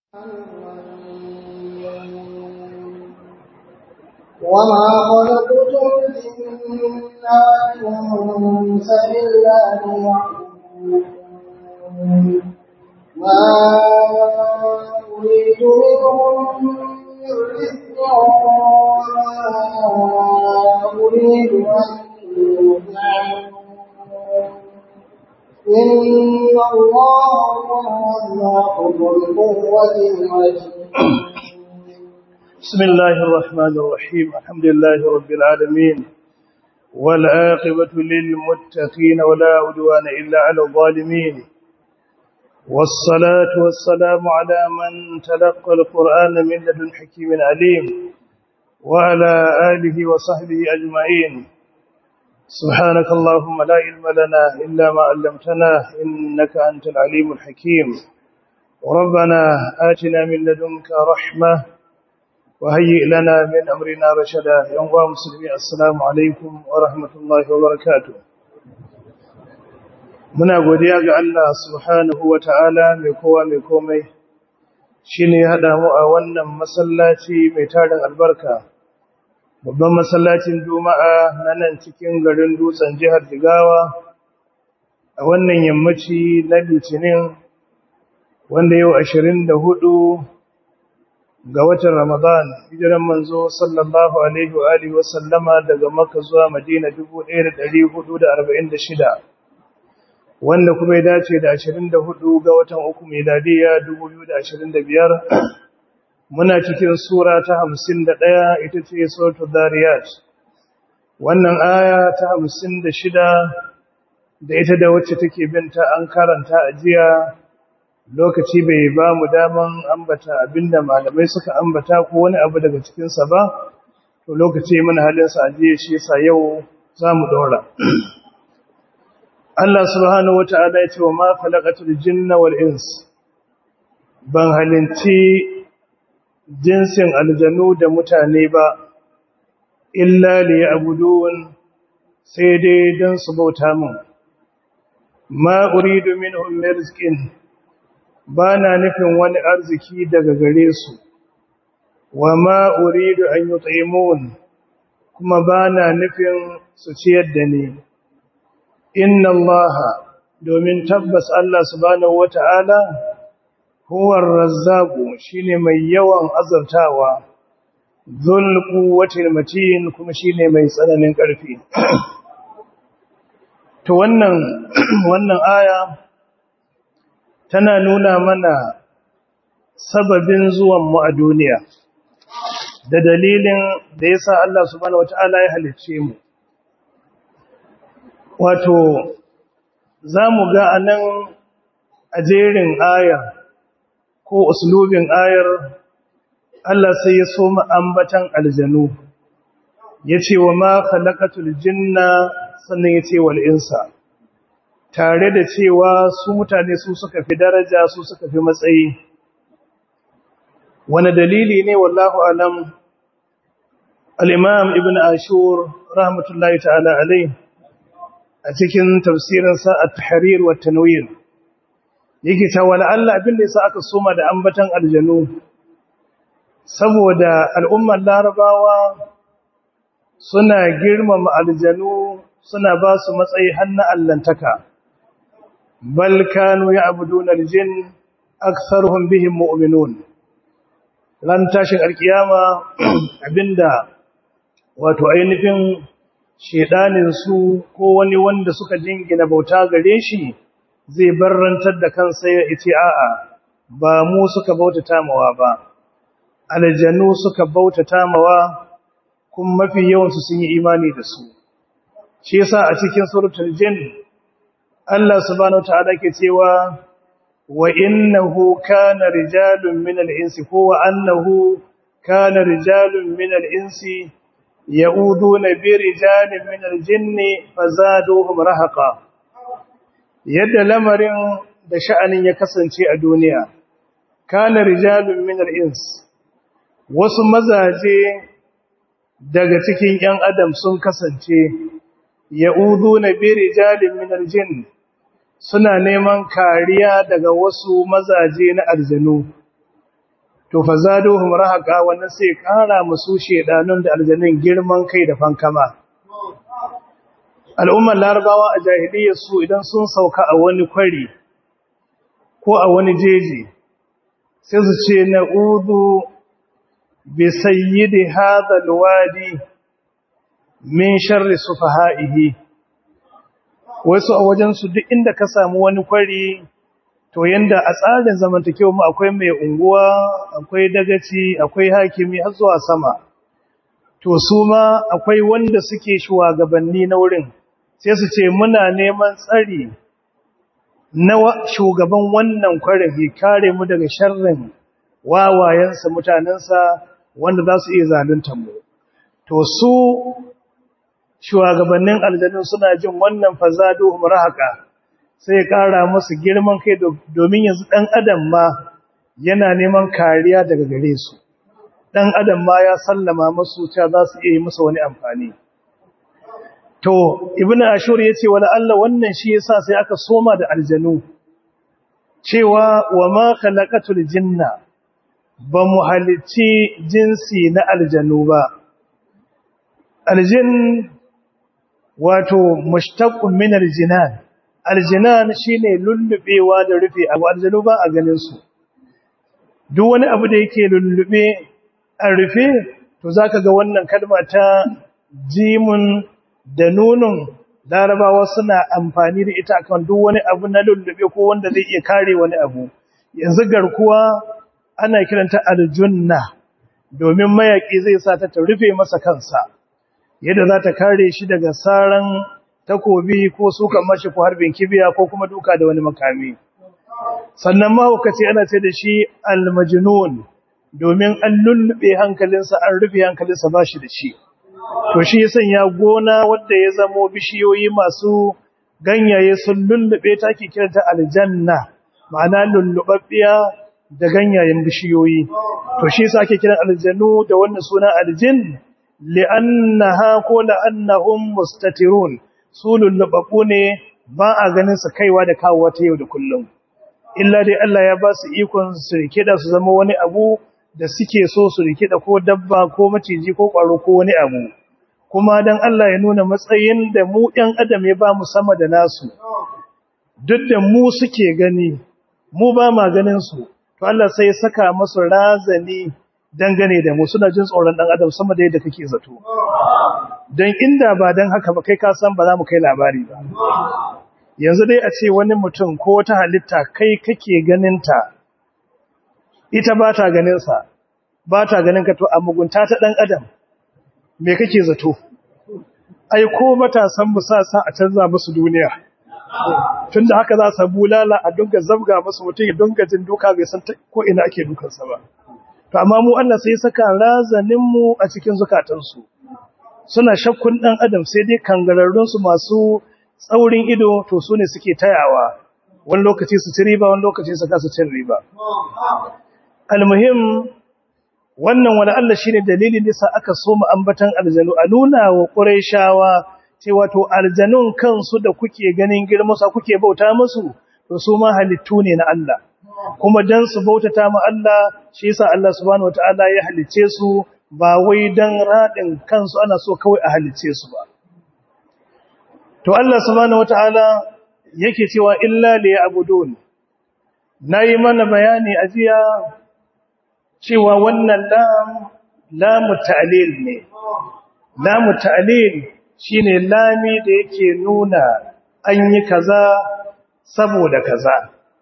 وما خلقت الجن والإنس إلا ليعبدون ما أريد منهم من رزق وما أريد أن يطعمون إن الله هو الرزاق ذو القوة المتين بسم الله الرحمن الرحيم الحمد لله رب العالمين والعاقبة للمتقين ولا عدوان إلا على الظالمين والصلاة والسلام على من تلقى القرآن من لدن حكيم عليم وعلى آله وصحبه أجمعين سبحانك اللهم لا علم لنا إلا ما علمتنا إنك أنت العليم الحكيم ربنا آتنا من لدنك رحمة وهيئ لنا من أمرنا رشدا يوم مسلمين السلام عليكم ورحمة الله وبركاته muna godiya ga Allah subhanahu wa ta'ala mai kowa mai komai shi ne haɗa mu a wannan masallaci mai tarin albarka babban masallacin juma'a na nan cikin garin dutsen jihar jigawa a wannan yammaci na litinin wanda yau ashirin da hudu ga watan ramadan hijiran manzo sallallahu alaihi wa alihi wa sallama daga makka zuwa madina 1446 wanda kuma ya dace da 24 ga watan uku miladiya 2025 muna cikin sura ta 51 ita ce suratul dariyat wannan aya ta 56 da ita da wacce take binta an karanta a jiya lokaci bai ba mu daman ambata abinda malamai suka ambata ko wani abu daga cikinsa ba to lokaci muna halinsa a jiya shi yasa yau za mu ɗora Allah subhanahu wa ta'ala ya ce wa ma khalaqatul jinna wal ins ban halinci jinsin aljanu da mutane ba illa liya'budun sai dai don su bauta min ma uridu minhum min rizqin bana nufin wani arziki daga gare su wa ma uridu an yut'imun kuma bana nufin su ciyar da ni inna allaha domin tabbas Allah subhanahu wata'ala huwa ar-razzaqu shine mai yawan azartawa dhul quwwatil matin kuma shine mai tsananin ƙarfi to wannan wannan aya tana nuna mana sababin zuwan mu a duniya da dalilin da yasa Allah subhanahu wata'ala ya halicce mu wato za mu ga a nan a jerin ayar ko uslubin ayar Allah sai ya so ambatan aljanu ya ce wa ma khalaqatul jinna sannan ya ce wal insa tare da cewa su mutane su suka fi daraja su suka fi matsayi wani dalili ne wallahu alam al-imam ibn ashur rahmatullahi ta'ala alayhi a cikin tafsirinsa a tahrir wa tanwir yake cewa Allah abin da yasa aka soma da ambatan aljanu saboda al'ummar larabawa suna girmama aljanu suna ba su matsayi har na allantaka bal kanu ya'buduna aljin aktharuhum bihim mu'minun ran tashin alkiyama abinda wato ainihin su ko wani wanda suka jingina bauta gare shi zai barrantar da kansa ya ce a'a ba mu suka bauta tamawa ba aljannu suka bauta tamawa kuma mafi yawansu sun yi imani da su shi yasa a cikin suratul jin Allah subhanahu ta'ala ke cewa wa innahu kana rijalun min al-insi ko wa annahu kana rijalun min al-insi يعودون برجال من الجن فزادوهم رهقا yadda lamarin da sha'anin ya kasance a duniya kana rijalun min al-ins wasu mazaje daga cikin ƴan adam sun kasance ya'uduna bi rijalin min al-jinn suna neman kariya daga wasu mazaje na aljanu to fa zaduhum rahaqa wannan sai kara musu shedanun da aljannin girman kai da fankama al'ummar larabawa a jahiliyyar su idan sun sauka a wani kwari ko a wani jeji sai su ce na'udhu bi sayyidi hadha alwadi min sharri sufaha'ihi wasu a wajen su duk inda ka samu wani kwari to yanda a tsarin zamantakewa mu akwai mai unguwa akwai dagaci akwai hakimi har zuwa sama to su ma akwai wanda suke shugabanni na wurin sai su ce muna neman tsari na shugaban wannan kwarin ya kare mu daga sharrin wawayensa mutanensa wanda za su iya zalunta mu to su shugabannin aljanun suna jin wannan fazadu umrahaka sai ya kara musu girman kai domin yanzu dan adam ma yana neman kariya daga gare su dan adam ma ya sallama musu cewa za su iya yi musu wani amfani to ibnu ashur yace wala Allah wannan shi yasa sai aka soma da aljanu cewa wa ma khalaqatul jinna ba mu halicci jinsi na aljanu ba aljin wato mushtaqqun min aljinan aljinan shine lullubewa da rufe abu aljanu ba a ganin su duk wani abu da yake lullube a rufe to zaka ga wannan kalma ta jimun da nunun larabawa suna amfani da ita akan duk wani abu na lullube ko wanda zai iya kare wani abu yanzu garkuwa ana kiranta aljunna domin mayaki zai sa ta ta rufe masa kansa yadda za ta kare shi daga saran takobi ko sukan mashi ko harbin kibiya ko kuma duka da wani makami sannan mahaukaci ana ce da shi almajnun domin an lullube hankalinsa an rufe hankalinsa ba shi da shi to shi yasan ya gona wanda ya zamo bishiyoyi masu ganyaye sun lullube ta ke kiranta aljanna ma'ana lullubabbiya da ganyayen bishiyoyi to shi yasa ake kiran aljannu da wannan suna aljin li'annaha ko la'annahum mustatirun su lullubabu ne ba a ganin su kaiwa da kawo ta yau da kullum illa dai Allah ya ba su ikon su rikida su zama wani abu da suke so su rikida ko dabba ko maciji ko kwaro ko wani abu kuma dan Allah ya nuna matsayin da mu ɗan adam ya ba mu sama da nasu duk da mu suke gani mu ba ma ganin su to Allah sai ya saka musu razani dangane da mu suna jin tsoron dan adam sama da yadda kake zato dan inda ba dan haka ba kai ka san ba za mu kai labari ba yanzu dai a ce wani mutum ko wata halitta kai kake ganin ta ita ba ta ganin sa ba ta ganin ka to a mugunta ta dan adam me kake zato ai ko matasan mu sa sa a canza musu duniya tunda haka za su bulala a dunga zabga musu mutum ya dunga jin duka bai san ko ina ake dukansa ba to amma mu Allah sai saka razanin mu a cikin zukatansu suna shakkun dan adam sai dai kangararrun su masu tsaurin ido to su ne suke tayawa wani lokaci su ci riba wani lokaci su kasa cin riba almuhim wannan wala Allah shine dalilin da aka so mu ambatan aljanu a nuna wa quraishawa cewa to aljanun kansu da kuke ganin girma sa kuke bauta musu to su ma halittu ne na Allah kuma dan su bautata ma Allah shi yasa Allah subhanahu wataala ya halice su ba wai dan radin kansu ana so kawai a halice su ba to Allah subhanahu wataala yake cewa illa li ya'budun nayi mana bayani a jiya cewa wannan lam lamu ta'lil ne lamu ta'lil shine lami da yake nuna an yi kaza saboda kaza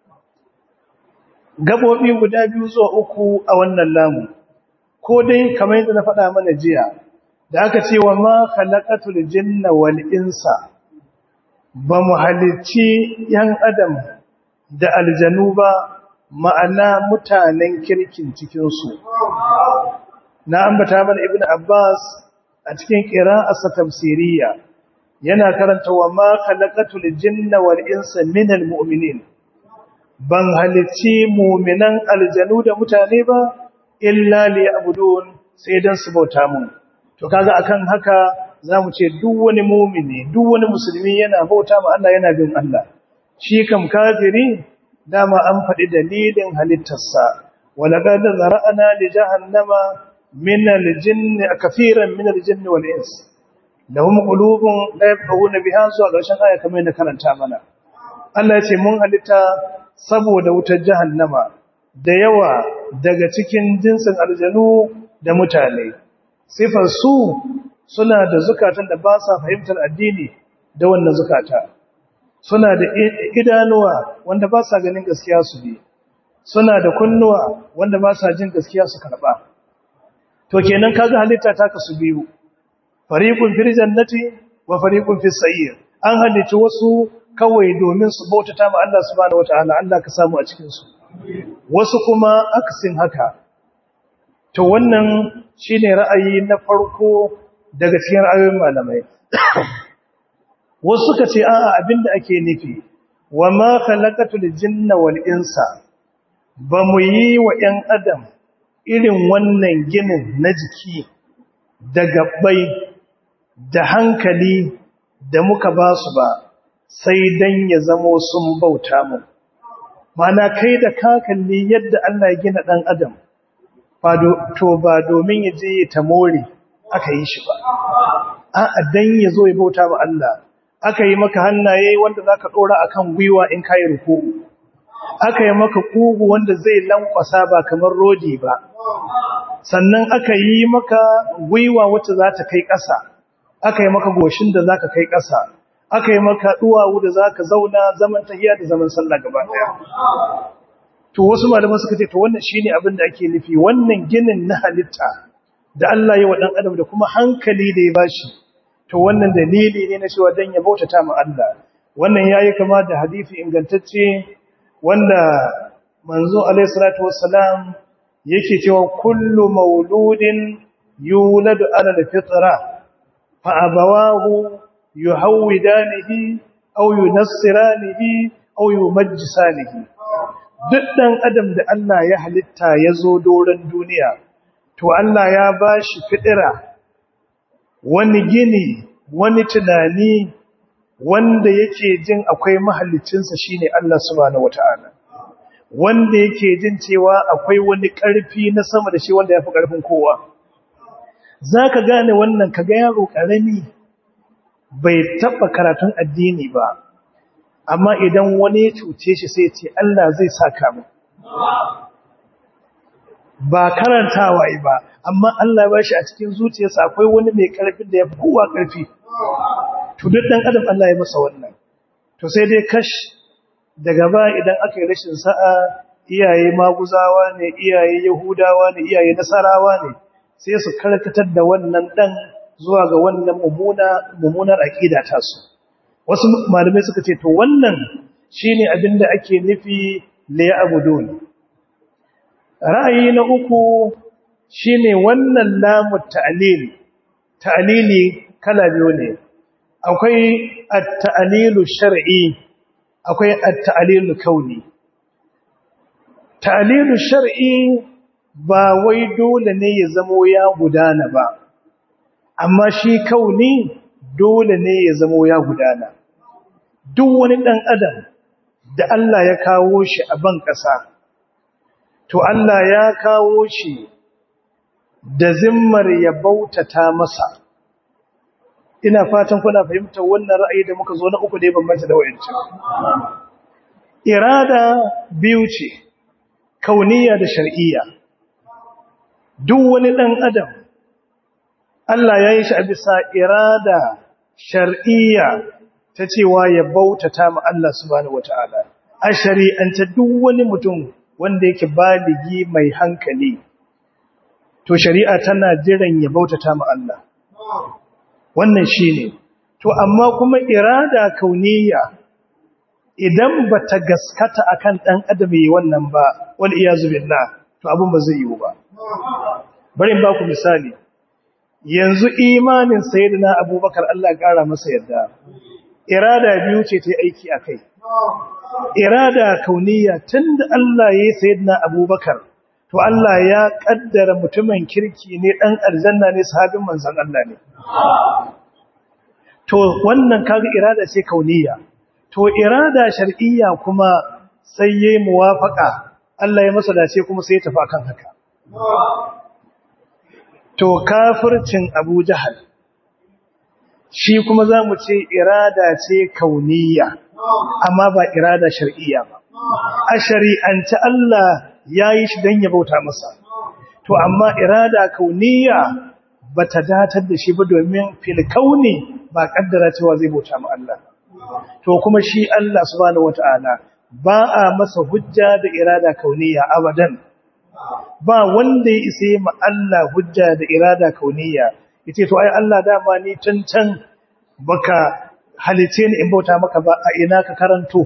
gabobi guda biyu zuwa uku a wannan lamu ko dai kamar yadda na faɗa mana jiya da aka ce wa ma khalaqatul jinna wal insa ba mu halicci yan adam da aljanu ba ma'ana mutanen kirkin cikin su na ambata mana ibnu abbas a cikin qira'arsa tafsiriya yana karanta wa ma khalaqatul jinna wal insa minal mu'minin ban halicci mu'minan aljanu da mutane ba illa liya'budun sai dan su bauta mun to kaga akan haka zamu ce duk wani mu'mini duk wani musulmi yana bauta ma Allah yana bin Allah shi kam kafiri dama an faɗi dalilin halittarsa ولقد ذرأنا لجهنم من الجن كثيرا من الجن والإنس لهم قلوب لا يفقهون بها zuwa ƙarshen aya kamar yadda karanta mana Allah ya ce mun halitta saboda wutar jahannama da yawa daga cikin jinsin aljanu da mutane sifar su suna da zukatan da ba sa fahimtar addini da wannan zukata suna da idanuwa wanda ba sa ganin gaskiya su bi suna da kunnuwa wanda ba sa jin gaskiya su karba to kenan kaga halitta ta kasu biyu fariqun fil jannati wa fariqun fis sa'ir an halitta wasu kawai domin su bautata ma Allah subhanahu wataala Allah ka samu a cikin su wasu kuma aksin haka to wannan shine ra'ayi na farko daga cikin ra'ayoyin malamai wasu suka ce a'a abinda ake nufi wa ma khalaqatul jinna wal insa ba mu yi wa 'yan adam irin wannan ginin na jiki da gabbai da hankali da muka ba su ba sai dan ya zamo sun bauta mu mana kai da kakalli yadda Allah ya gina dan adam to ba domin ya je ta more aka yi shi ba a'a dan ya zo ya bauta ma Allah aka yi maka hannaye wanda zaka dora akan gwiwa in kai ruku'u aka yi maka kugu wanda zai lankwasa ba kamar rodi ba sannan aka yi maka gwiwa wacce za ta kai ƙasa aka yi maka goshin da za ka kai ƙasa aka yi maka duwawu da za ka zauna zaman tahiya da zaman sallah gaba ɗaya to wasu malaman suka ce to wannan shine abin da ake nufi wannan ginin na halitta da Allah ya wa dan adam da kuma hankali da ya bashi to wannan dalili ne na cewa dan ya bautata ma Allah wannan yayi kama da hadisi ingantacce wanda manzo alayhi salatu wassalam yake cewa kullu mauludin yuladu ala alfitra fa abawahu yuhawidanihi aw yunassiranihi aw yumajjisanihi duk dan adam da Allah ya halitta yazo doran duniya to Allah ya bashi fitira wani gini wani tunani wanda yake jin akwai mahallicinsa shine Allah subhanahu wataala wanda yake jin cewa akwai wani ƙarfi na sama da shi wanda yafi ƙarfin kowa zaka gane wannan kaga yaro karami bai taba karatun addini ba amma idan wani ya cuce shi sai ya ce Allah zai saka mu ba karantawa ba amma Allah ya bashi a cikin zuciyarsa akwai wani mai ƙarfin da yafi kowa ƙarfi to duk dan adam Allah ya masa wannan to sai dai kash daga ba idan aka yi rashin sa'a iyaye maguzawa ne iyaye yahudawa ne iyaye nasarawa ne sai su karkatar da wannan dan zuwa ga wannan mummuna mummunar aqida ta su wasu malamai suka ce to wannan shine abinda ake nufi la ya'budun ra'ayi na uku shine wannan lamu ta'lil ta'lili kala biyu ne akwai at-ta'lilu shar'i akwai at-ta'lilu kauni ta'lilu shar'i ba wai dole ne ya zamo ya gudana ba amma shi kauni dole ne ya zamo ya gudana duk wani dan adam da Allah ya kawo shi a ban ƙasa to Allah ya kawo shi da zimmar ya bautata masa ina fatan kuna fahimtar wannan ra'ayi da muka zo na uku da ya bambanta da wayancin irada biyu ce kauniya da shar'iyya duk wani dan adam Allah ya yi shi a bisa irada shar'iyya ta cewa ya bautata ma Allah subhanahu wataala a shari'anta duk wani mutum wanda yake baligi mai hankali to shari'a tana jiran ya bautata ma Allah wannan shine to amma kuma irada kauniya idan bata gaskata akan dan adam yi wannan ba wal iyazu billah to abun ba zai yiwu ba bari in baku misali yanzu imanin sayyidina abubakar Allah ya kara masa yadda irada biyu ce ta aiki akai irada kauniya tunda Allah ya yi sayyidina abubakar to Allah ya kaddara mutumin kirki ne dan aljanna ne sahabin manzon Allah ne to wannan kaga irada ce kauniya to irada shar'iyya kuma sai yayi muwafaka Allah ya masa dace kuma sai ya tafi akan haka to kafircin Abu Jahal shi kuma zamu ce irada ce kauniya amma ba irada shar'iyya ba a shari'ance Allah yayi shi dan ya bauta masa to amma irada kauniya bata datar da shi ba domin fil kauni ba kaddara cewa zai bauta ma Allah to kuma shi Allah subhanahu wataala ba a masa hujja da irada kauniya abadan ba wanda ya isa ma Allah hujja da irada kauniya yace to ai Allah dama ni can can baka halice ni in bauta maka ba a ina ka karanto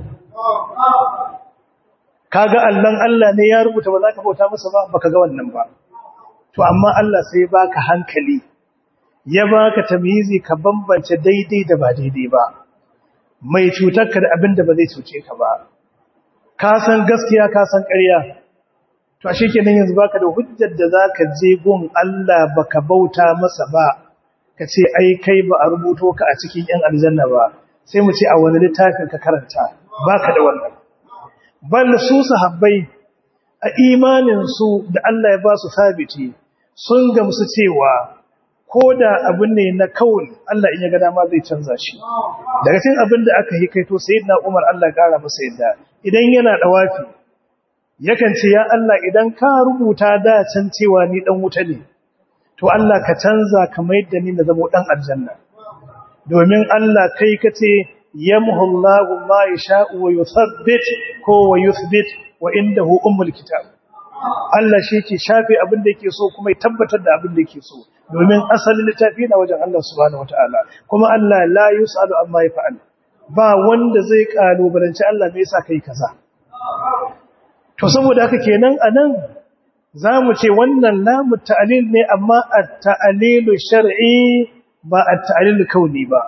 kaga Allah Allah ne ya rubuta ba za ka bauta masa ba baka ga wannan ba to amma Allah sai baka hankali ya baka tamyizi ka bambance daidai da ba daidai ba mai cutarka da abin da ba zai cuce ka ba ka san gaskiya ka san ƙarya to ashe kenan yanzu baka da hujjar da zaka je gun Allah baka bauta masa ba ka ce ai kai ba a rubuto ka a cikin yan aljanna ba sai mu ce a wani littafin ka karanta baka da wannan bal su sahabbai a imanin su da Allah ya ba su sabiti sun gamsu cewa ko da abin ne na kawun Allah in ya ga dama zai canza shi daga cikin abin da aka yi kaito sayyidina Umar Allah ya kara masa yadda idan yana dawafi yakan ce ya Allah idan ka rubuta da can cewa ni dan wuta ne to Allah ka canza kamar yadda ni na zama dan aljanna domin Allah kai kace yamhu Allahu ma yasha'u wa yuthabbit ko wa yuthbit wa indahu ummul kitab Allah shi ke shafe abin da yake so kuma ya tabbatar da abin da yake so domin asalin littafi na wajen Allah subhanahu wataala kuma Allah la yusalu amma yaf'al ba wanda zai kalubalanci Allah me yasa kai kaza to saboda haka kenan anan zamu ce wannan lamu ta'lil ne amma at-ta'lilu shar'i ba at-ta'lilu kauni ba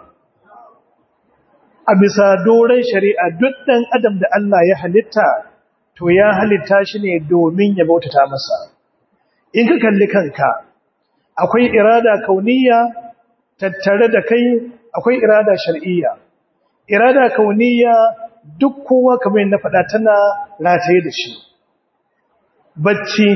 a bisa doren shari'a duk dan adam da Allah ya halitta to ya halitta shi ne domin ya bautata masa in ka kalli kanka akwai irada kauniya tattare da kai akwai irada shar'iyya irada kauniya duk kowa kamar na faɗa tana rataye da shi bacci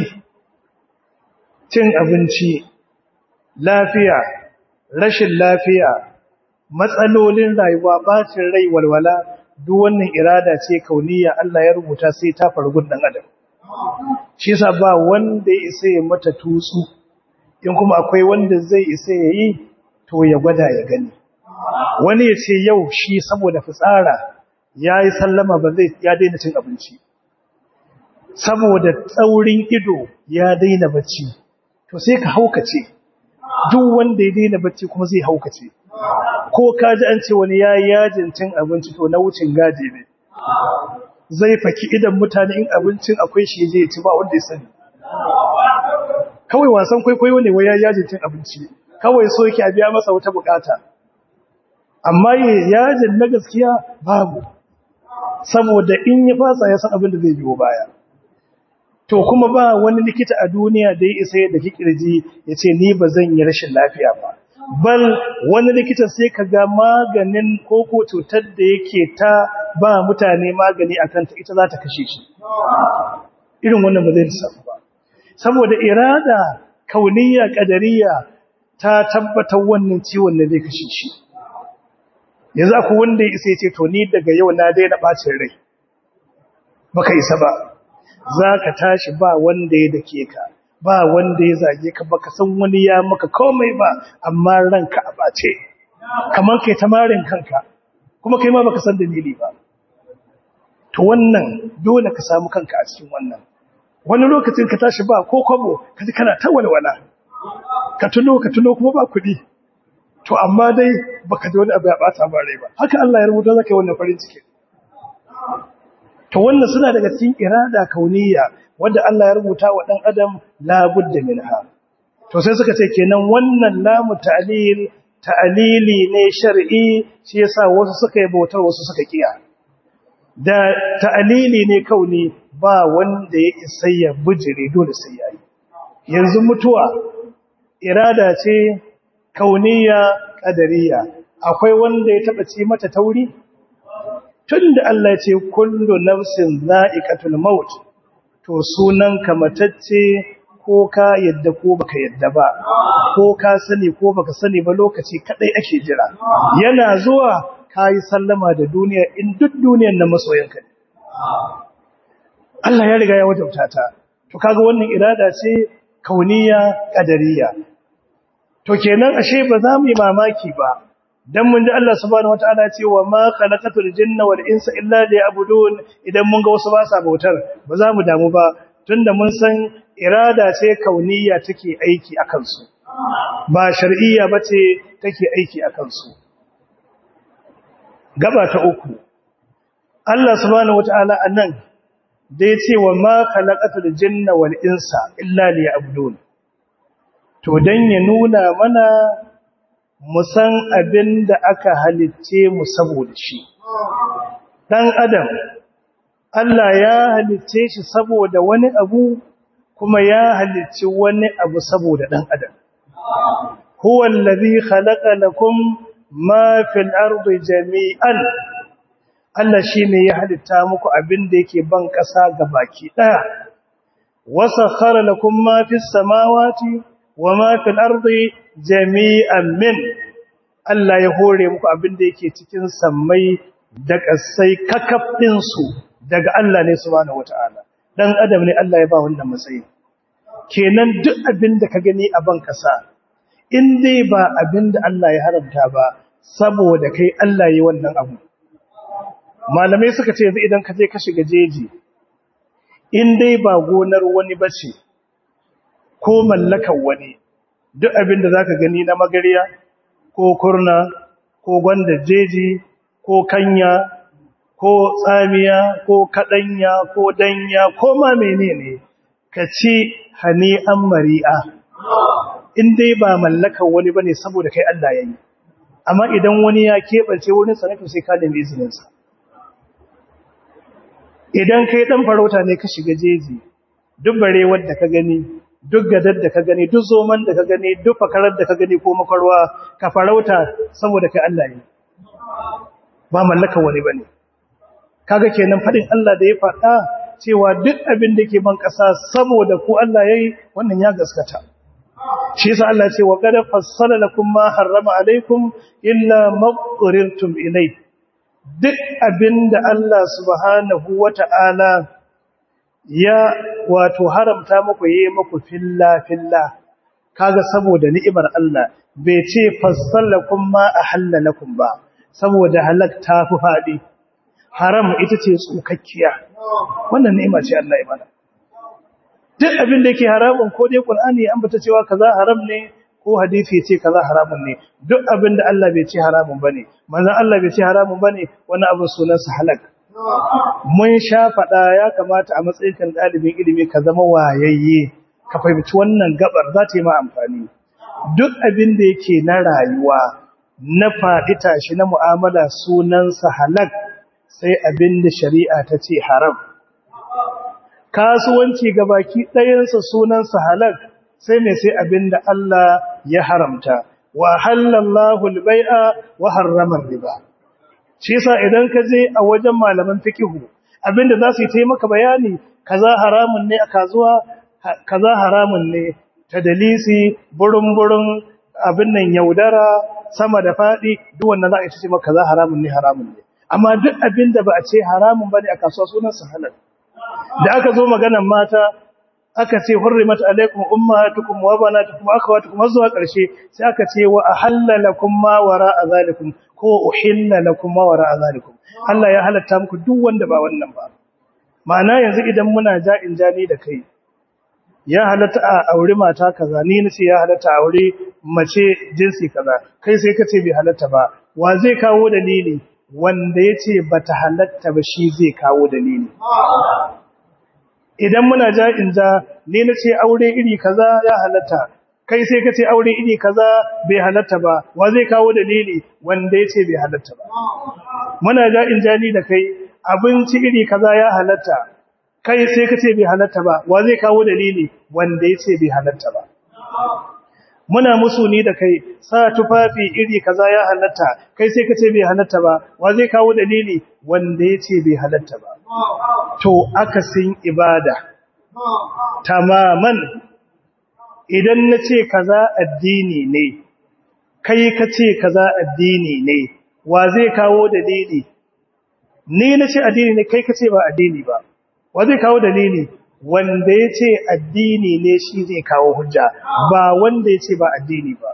cin abinci lafiya rashin lafiya matsalolin rayuwa bacin rai walwala duk wannan irada ce kauniya Allah ya rubuta sai ta fargun dan adam shi yasa ba wanda ya isa ya mata tutsu in kuma akwai wanda zai isa ya yi to ya gwada ya gani wani ya ce yau shi saboda fitsara ya yi sallama ba zai ya daina cin abinci saboda tsaurin ido ya daina bacci to sai ka haukace duk wanda ya daina bacci kuma zai haukace ko ka ji an ce wani ya yi yajin cin abinci to na wucin gaji ne zai faki idan mutane in abincin akwai shi zai ci ba wanda ya sani kawai wasan kwaikwayo ne wai ya yajin cin abinci kawai so yake a biya masa wata bukata amma yajin na gaskiya babu saboda in ya fasa ya san abin da zai biyo baya to kuma ba wani likita a duniya da ya isa da kikirji ya ce ni ba zan yi rashin lafiya ba bal wani likita sai ka ga maganin koko cutar da yake ta ba mutane magani a kanta ita za ta kashe shi irin wannan ba zai samu ba saboda irada kauniya kadariya ta tabbatar wannan ciwon da zai kashe shi yanzu akwai wanda ya isa ya ce to ni daga yau na daina bacin rai baka isa ba za ka tashi ba wanda ya dake ka ba wanda ya zage ka baka san wani ya maka komai ba amma ranka a bace kamar kai tamarin kanka kuma kai ma baka san dalili ba to wannan dole ka samu kanka a cikin wannan wani lokacin ka tashi ba ko kwabo kaji kana ta walwala ka tuno ka tuno kuma ba kuɗi to amma dai baka ji wani abu ya bata ba rai ba haka Allah ya rubuta zaka yi wannan farin ciki to wannan suna daga cikin irada kauniya wanda Allah ya rubuta wa dan adam la budda minha to sai suka ce kenan wannan lamu ta'lil ta'lili ne shar'i shi yasa wasu suka yi bautar wasu suka kiya da ta'lili ne kauni ba wanda ya isa ya bujire dole sai yayi yanzu mutuwa irada ce kauniya kadariya akwai wanda ya taba ci mata tauri tunda Allah ya ce kullu nafsin za'iqatul maut to sunan ka matacce ko ka yadda ko baka yadda ba ko ka sani ko baka sani ba lokaci kadai ake jira yana zuwa kayi sallama da duniya in duk duniyar na masoyanka ne Allah ya riga ya wajabta ta to kaga wannan irada ce kauniya kadariya to kenan ashe ba za mu yi mamaki ba dan mun ji Allah subhanahu wataala ya ce wa ma khalaqatul jinna wal insa illa liya'budun idan mun ga wasu ba sa bautar ba za mu damu ba tunda mun san irada ce kauniya take aiki akan su ba shar'iyya bace take aiki akan su gaba ta uku Allah subhanahu wataala anan da ya ce wa ma khalaqatul jinna wal insa illa liya'budun to dan ya nuna mana mu san abin da aka halicce mu saboda shi dan adam Allah ya halicce shi saboda wani abu kuma ya halicci wani abu saboda dan adam huwa allazi khalaqa lakum ma fil ardi jami'an Allah shi ne ya halitta muku abin da yake ban ƙasa ga baki ɗaya. Wasa khara lakum ma fi samawati wa ma fil ardi jami'an min. Allah ya hore muku abin da yake cikin sammai da ƙasai kakafin su daga Allah ne subhanahu wata'ala. Dan adam ne Allah ya ba wannan matsayi. Kenan duk abin da ka gani a ban ƙasa in dai ba abin da Allah ya haramta ba saboda kai Allah ya wannan abu. malamai suka ce yanzu idan ka je ka shiga jeji in dai ba gonar wani bace ko mallakar wani duk abin da zaka gani na magariya ko kurna ko gwanda jeji ko kanya ko tsamiya ko kadanya ko danya ko ma menene ka ci hani'an mari'a in dai ba mallakar wani bane saboda kai Allah yayi amma idan wani ya keɓance wurin sanatu sai ka nemi izinin sa idan kai dan farauta ne ka shiga jeji duk bare wanda ka gani duk gadar da ka gani duk zoman da ka gani duk fakarar da ka gani ko makarwa ka farauta saboda kai Allah ne ba mallaka wani bane kaga kenan fadin Allah da ya faɗa cewa duk abin da ke ban ƙasa saboda ku Allah yayi wannan ya gaskata shi yasa Allah ce wa qad fassala lakum ma harrama alaikum illa ma qurirtum ilayhi duk abinda Allah subhanahu wata'ala ya wato haramta muku yi muku filla filla kaga saboda ni'imar Allah bai ce fassalakum ma ahallalakum ba saboda halak ta fi fadi haram ita ce tsukakkiya wannan ni'ima ce Allah ya mana duk abin da yake haramun ko dai Qur'ani ya ambata cewa kaza haram ne ko hadisi ce kaza haramun ne duk abin da Allah bai ce haramun bane manzon Allah bai ce haramun bane wani abu sunan sa halak mun sha fada ya kamata a matsayin kan dalibin ilimi ka zama wayayye ka fahimci wannan gabar za ta yi ma amfani duk abin da yake na rayuwa na faɗi tashi na mu'amala sunan sa halak sai abin da shari'a ta ce haram kasuwanci gabaki ɗayansa sunan sa halak sai mai sai abin da Allah ya haramta wa halallahu al-bai'a wa harrama riba shi yasa idan ka je a wajen malaman fikihu abinda za su yi taimaka bayani kaza haramun ne a kazuwa kaza haramun ne ta dalisi burin-burin abin nan yaudara sama da faɗi duk wannan za a ce maka kaza haramun ne haramun ne amma duk abin da ba a ce haramun bane a kasuwa sunan sa halal da aka zo maganan mata aka ce hurrimat alaikum ummahatukum wa banatukum wa akhawatukum zuwa ƙarshe sai aka ce wa ahallalakum ma wara'a zalikum ko uhilla lakum ma wara'a zalikum Allah ya halatta muku duk wanda ba wannan ba ma'ana yanzu idan muna ja'in jani da kai ya halatta a aure mata kaza ni nace ya halatta aure mace jinsi kaza kai sai ka ce bai halatta ba wa zai kawo dalili wanda yace bata halatta ba shi zai kawo dalili idan muna ja'in ja ni nace aure iri kaza ya halatta kai sai ka ce aure iri kaza bai halatta ba wa zai kawo dalili wanda yace bai halatta ba muna ja'in jani da kai abinci iri kaza ya halatta kai sai ka ce bai halatta ba wa zai kawo dalili wanda yace bai halatta ba muna musu ni da kai sa tufafi iri kaza ya halatta kai sai ka ce bai halatta ba wa zai kawo dalili wanda yace bai halatta ba to akasin ibada tamaman idan na ce kaza addini ne kai ka ce kaza addini ne wa zai kawo dalili ni na ce addini ne kai ka ce ba addini ba wa zai kawo dalili wanda ya ce addini ne shi zai kawo hujja ba wanda ya ce ba addini ba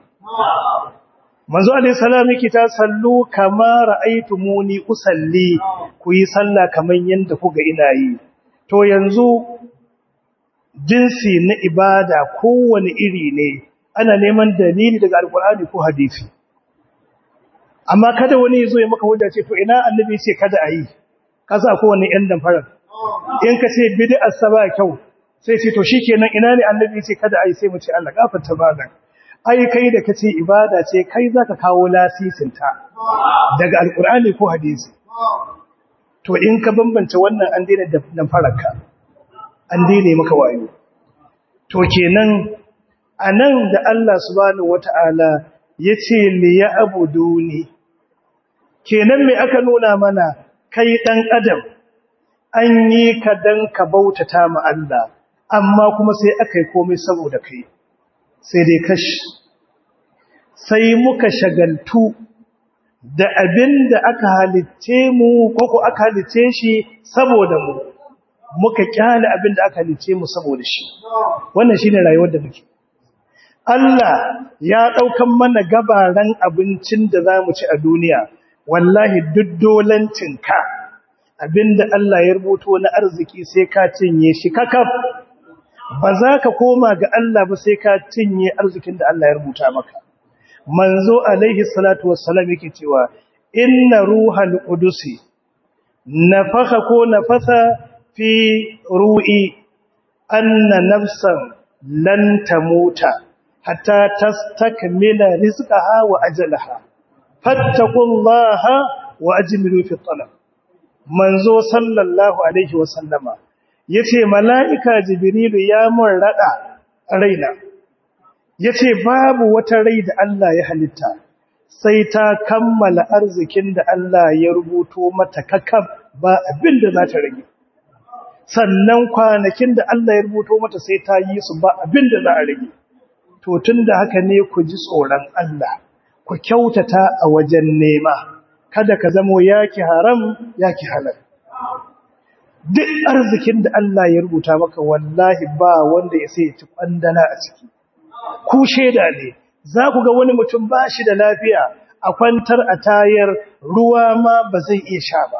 manzo alaihi salam yake ta sallu kama ra'aytumuni usalli ku yi sallah kaman yanda kuga ina yi to yanzu jinsi na ibada kowane iri ne ana neman dalili daga alkur'ani ko hadisi amma kada wani yazo ya maka hujja ce to ina annabi ce kada ayi kasa ko wani yan dan farar in ka ce bid'a saba kyau sai ce to shikenan ina ne annabi ce kada ayi sai mu ce Allah gafarta malan ai kai da kace ibada ce kai zaka kawo lasisin ta daga alkur'ani ko hadisi to in ka bambance wannan an daina dan fararka an daina maka wayo to kenan anan da Allah subhanahu wata'ala yace li ya'buduni kenan me aka nuna mana kai dan adam an yi ka dan ka bautata ma Allah amma kuma sai aka yi komai saboda kai sai dai kash sai muka shagaltu da abin da aka halicce mu ko ko aka halicce shi saboda mu muka kyale abin da aka halicce mu saboda shi wannan shine rayuwar da muke Allah ya daukan mana gabaran abincin da zamu ci a duniya wallahi duk dolancinka abinda Allah ya rubuto na arziki sai ka cinye shi kakaf ba za ka koma ga Allah ba sai ka cinye arzikin da Allah ya rubuta maka manzo alaihi salatu wassalam yake cewa inna ruhal qudusi nafakha ko nafasa fi ru'i anna nafsan lan tamuta hatta tastakmila rizqaha wa ajalaha fattaqullaha wa ajmilu fi talab manzo sallallahu alaihi wasallama yace mala'ika jibrilu ya mun rada raina yace babu wata rai da Allah ya halitta sai ta kammala arzikin da Allah ya rubuto mata kakab ba abin da za ta rage sannan kwanakin da Allah ya rubuto mata sai ta yi su ba abin da za a rage to tunda haka ne ku ji tsoron Allah ku kyautata a wajen nema kada ka zamo yaki haram yaki halal duk arzikin da Allah ya rubuta maka wallahi ba wanda ya sai ci kwandala a ciki ku sheda ne za ku ga wani mutum ba shi da lafiya a kwantar a tayar ruwa ma ba zai iya sha ba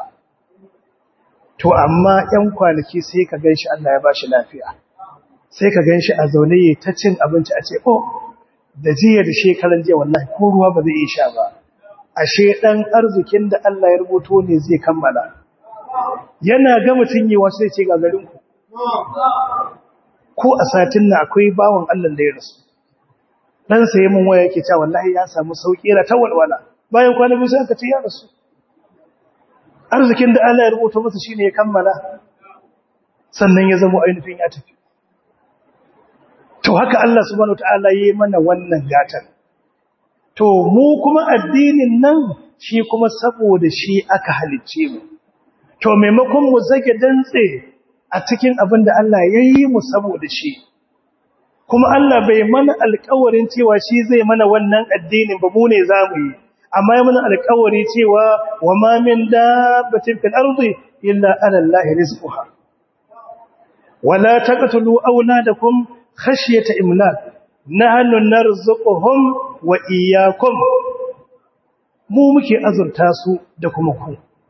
to amma 'yan kwanaki sai ka ganshi Allah ya ba shi lafiya sai ka ganshi a zaune ya ta cin abinci a ce oh da jiya da shekaran jiya wallahi ko ruwa ba zai iya sha ba ashe dan arzikin da Allah ya rubuto ne zai kammala yana ga mutun yi wasu sai ce ga garin ku ko a satin na akwai bawon Allah da ya rasu dan sai mun waya yake cewa wallahi ya samu sauki ra ta walwala bayan kwana biyu sai aka ce ya rasu arzikin da Allah ya rubuta masa shine ya kammala sannan ya zama ainihin ya tafi to haka Allah subhanahu wataala yayi mana wannan gatan to mu kuma addinin nan shi kuma saboda shi aka halicce mu to maimakon mu zage dantse a cikin abin da Allah yayi mu saboda shi kuma Allah bai mana alƙawarin cewa shi zai mana wannan addinin ba mu ne zamu yi amma ya mana alƙawari cewa wa ma min dabbatin fil ardi illa ala Allah rizquha wala taqtulu awladakum khashyata imlak nahnu narzuquhum wa iyyakum mu muke azurta su da kuma ku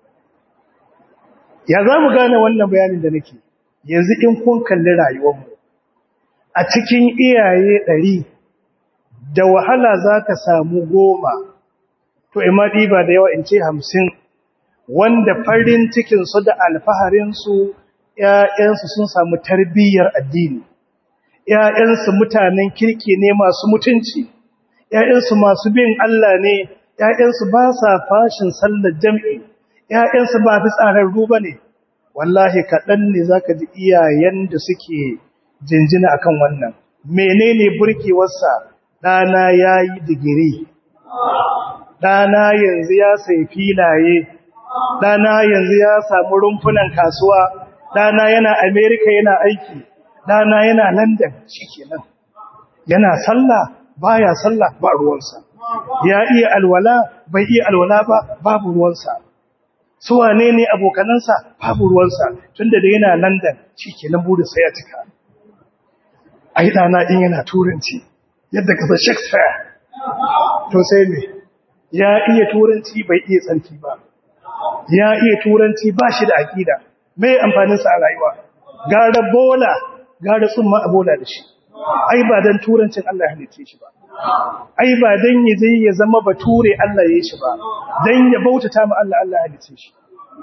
ya zamu gane wannan bayanin da nake yanzu in kun kalli rayuwar mu a cikin iyaye 100 da wahala zaka samu goma to ima diba da yawa in ce 50 wanda farin cikin su da alfaharin su ƴaƴansu sun samu tarbiyyar addini ‘ya'yansu mutanen kirki ne masu mutunci, ‘ya'yansu masu bin Allah ne, ‘ya'yansu ba sa fashin sallar jam'i, ‘ya'yansu ba fi tsararru ba ne, wallahi kaɗan ne za ka ji iyayen da suke jinjina akan wannan. Menene burkewarsa ɗana ya yi digiri, ɗana yanzu ya sai filaye, ɗana yanzu ya samu rumfunan kasuwa, ɗana yana Amerika yana aiki. ɗana yana london shi kenan yana sallah baya sallah ba ruwansa ya iya alwala bai iya alwala ba babu ruwansa su wane ne abokanansa babu ruwansa tunda da yana london shi kenan burinsa ya cika ai ɗana in yana turanci yadda kasa shakespeare to sai ne ya iya turanci bai iya tsarki ba ya iya turanci ba shi da aƙida mai amfaninsa a rayuwa gara bola gara tsumma a bola da shi ai ba don turancin Allah ya halice shi ba ai ba don ya zai ya zama bature Allah ya yi shi ba don ya bautata ma Allah Allah ya halice shi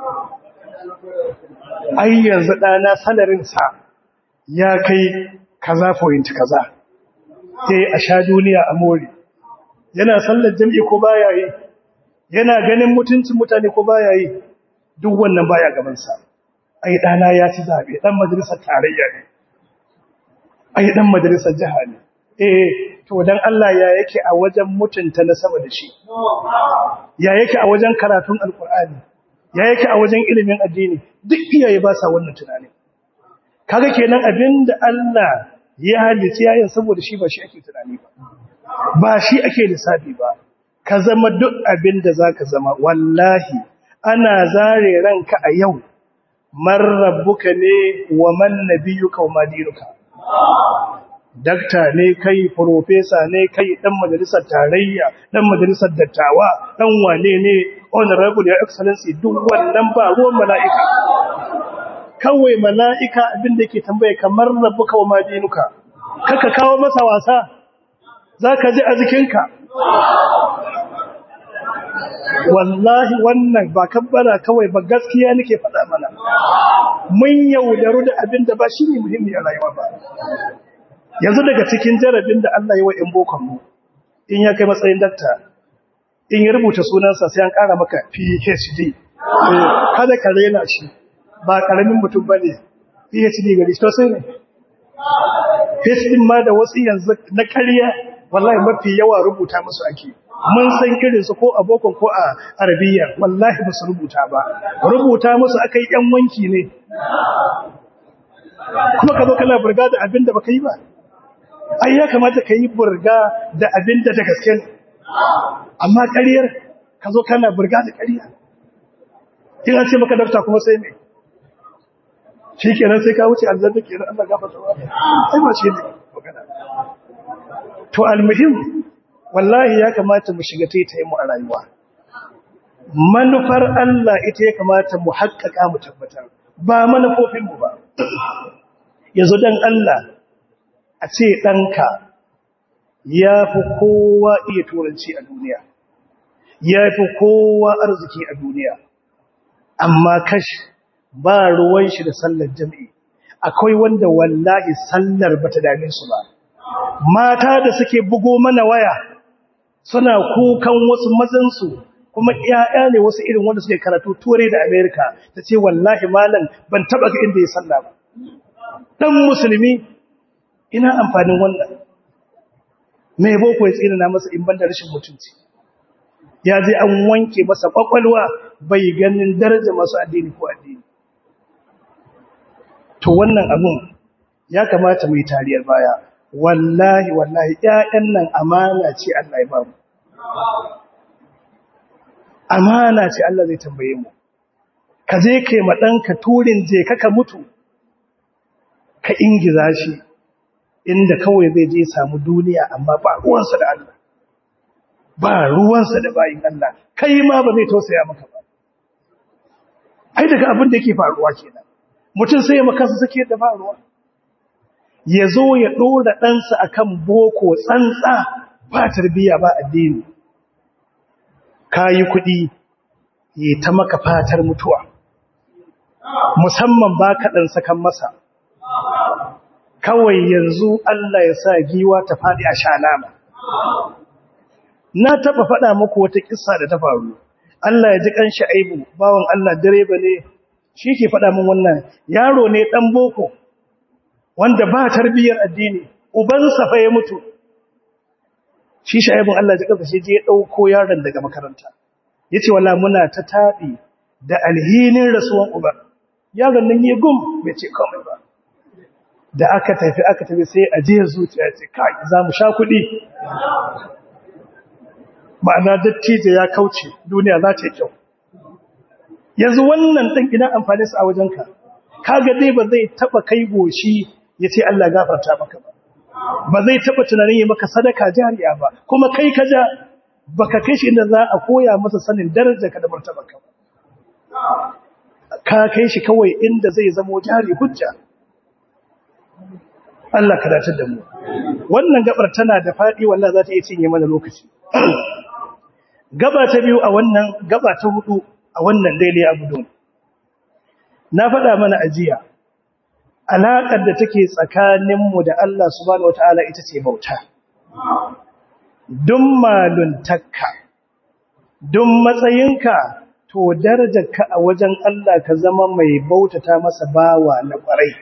ai yanzu ɗana salarinsa ya kai kaza point kaza sai a sha duniya a more yana sallar jam'i ko baya yi yana ganin mutuncin mutane ko baya yi duk wannan baya gabansa ai dana ya ci zabe dan majalisar tarayya ne ai dan majalisar jiha ne eh to dan Allah ya yake a wajen mutunta na sama da shi ya yake a wajen karatun alkur'ani ya yake a wajen ilimin addini duk iyaye ba sa wannan tunani kaga kenan abinda Allah ya halitta yayin saboda shi ba shi ake tunani ba ba shi ake lissafi ba ka zama duk abin da za ka zama wallahi ana zare ranka a yau marrabbuka ne wa man nabiyuka wa madinuka dakta ne kai profesa ne kai dan majalisar tarayya dan majalisar dattawa dan wane ne honorable your excellency duk wannan ba ruwan mala'ika kawai mala'ika abin da yake tambaye kamar rabbuka wa madinuka kaka kawo masa wasa zaka ji a jikinka wallahi wannan ba kabbara kawai ba gaskiya nake faɗa mana mun yaudaru da abin da ba shi ne muhimmi a rayuwa ba yanzu daga cikin jarabin da Allah yi wa ‘yan bokonmu in ya kai matsayin dakta in ya rubuta sunansa sai an ƙara maka phd kada ka rena shi ba ƙaramin mutum ba ne phd gari to sai ne phd ma da wasu yanzu na ƙarya wallahi mafi yawa rubuta musu ake mun san irinsu ko a bokon ko a arabiya wallahi ba su rubuta ba rubuta musu aka yi ‘yan wanki ne kuma ka zo kana burga da abin da baka yi ba ai ya kamata ka yi burga da abin da ta gaske ne amma ƙaryar ka zo kana burga da ƙarya in an ce maka dafta kuma sai ne shi kenan sai ka wuce aljanna kenan Allah gafarta wa ai ba shi ne magana to almuhim wallahi ya kamata mu shiga taitaye mu a rayuwa manufar Allah ita ya kamata mu haƙƙaƙa mu tabbatar ba manufofin mu ba yanzu dan Allah a ce ɗanka ya fi kowa iya turanci a duniya ya fi kowa arziki a duniya amma kashi ba ruwan shi da sallar jami'i akwai wanda wallahi sallar bata dame su ba mata da suke bugo mana waya suna kukan wasu mazansu kuma ƴaƴa ne wasu irin wanda suke karatu turai da amerika ta ce wallahi malam ban taɓa ga inda ya salla ba ɗan musulmi ina amfanin wannan mai boko ya tsina masa in banda rashin mutunci ya je an wanke masa kwakwalwa bai ganin daraja masu addini ko addini to wannan abun ya kamata mai tariyar baya wallahi wallahi ƴaƴan nan amana ce Allah ya bamu amana ce Allah zai tambaye mu ka je kai ma ɗanka turin je ka mutu ka ingiza shi inda kawai zai je samu duniya amma ba ruwansa da Allah ba ruwansa da bayin Allah kai ma ba zai tausaya maka ba ai daga abin da yake faruwa kenan mutum sai ya maka sake da faruwa ya zo ya dora ɗansa akan boko tsantsa ba tarbiyya ba addini kayi kuɗi ya ta maka fatar mutuwa musamman ba kaɗan sakan masa kawai yanzu Allah ya sa giwa ta faɗi a shanama. Na taɓa faɗa muku wata ƙissa da ta faru, Allah ya ji ƙanshi aibu, bawan Allah direba ne, shi ke faɗa min wannan yaro ne ɗan boko, wanda ba tarbiyyar addini, ubansa fa ya mutu. Shi sha'ibin Allah ji ƙasa shi je ya ɗauko yaron daga makaranta. Ya ce wala muna ta taɗi da alhinin rasuwan uban. Yaron nan ya gum bai ce komai ba. da aka tafi aka tafi sai a jiya zuciya ce kai za mu sha kuɗi ma'ana dattijo ya kauce duniya za ta yi kyau yanzu wannan ɗin ina amfani su a wajenka kaga dai ba zai taɓa kai goshi ya ce Allah gafarta maka ba ba zai taɓa tunanin yi maka sadaka jariya ba kuma kai ka ja ba ka kai shi inda za a koya masa sanin darajar ka da martaba ka ka kai shi kawai inda zai zamo jari hujja Allah ka dace da mu wannan gabar tana da faɗi wallahi za ta iya cinye mana lokaci gaba ta biyu a wannan gaba ta hudu a wannan daidai abu don na faɗa mana ajiya alaƙar da take tsakaninmu da Allah subhanahu wata'ala ita ce bauta dun maluntakka dun matsayinka to darajarka a wajen Allah ka zama mai bautata masa bawa na ƙwarai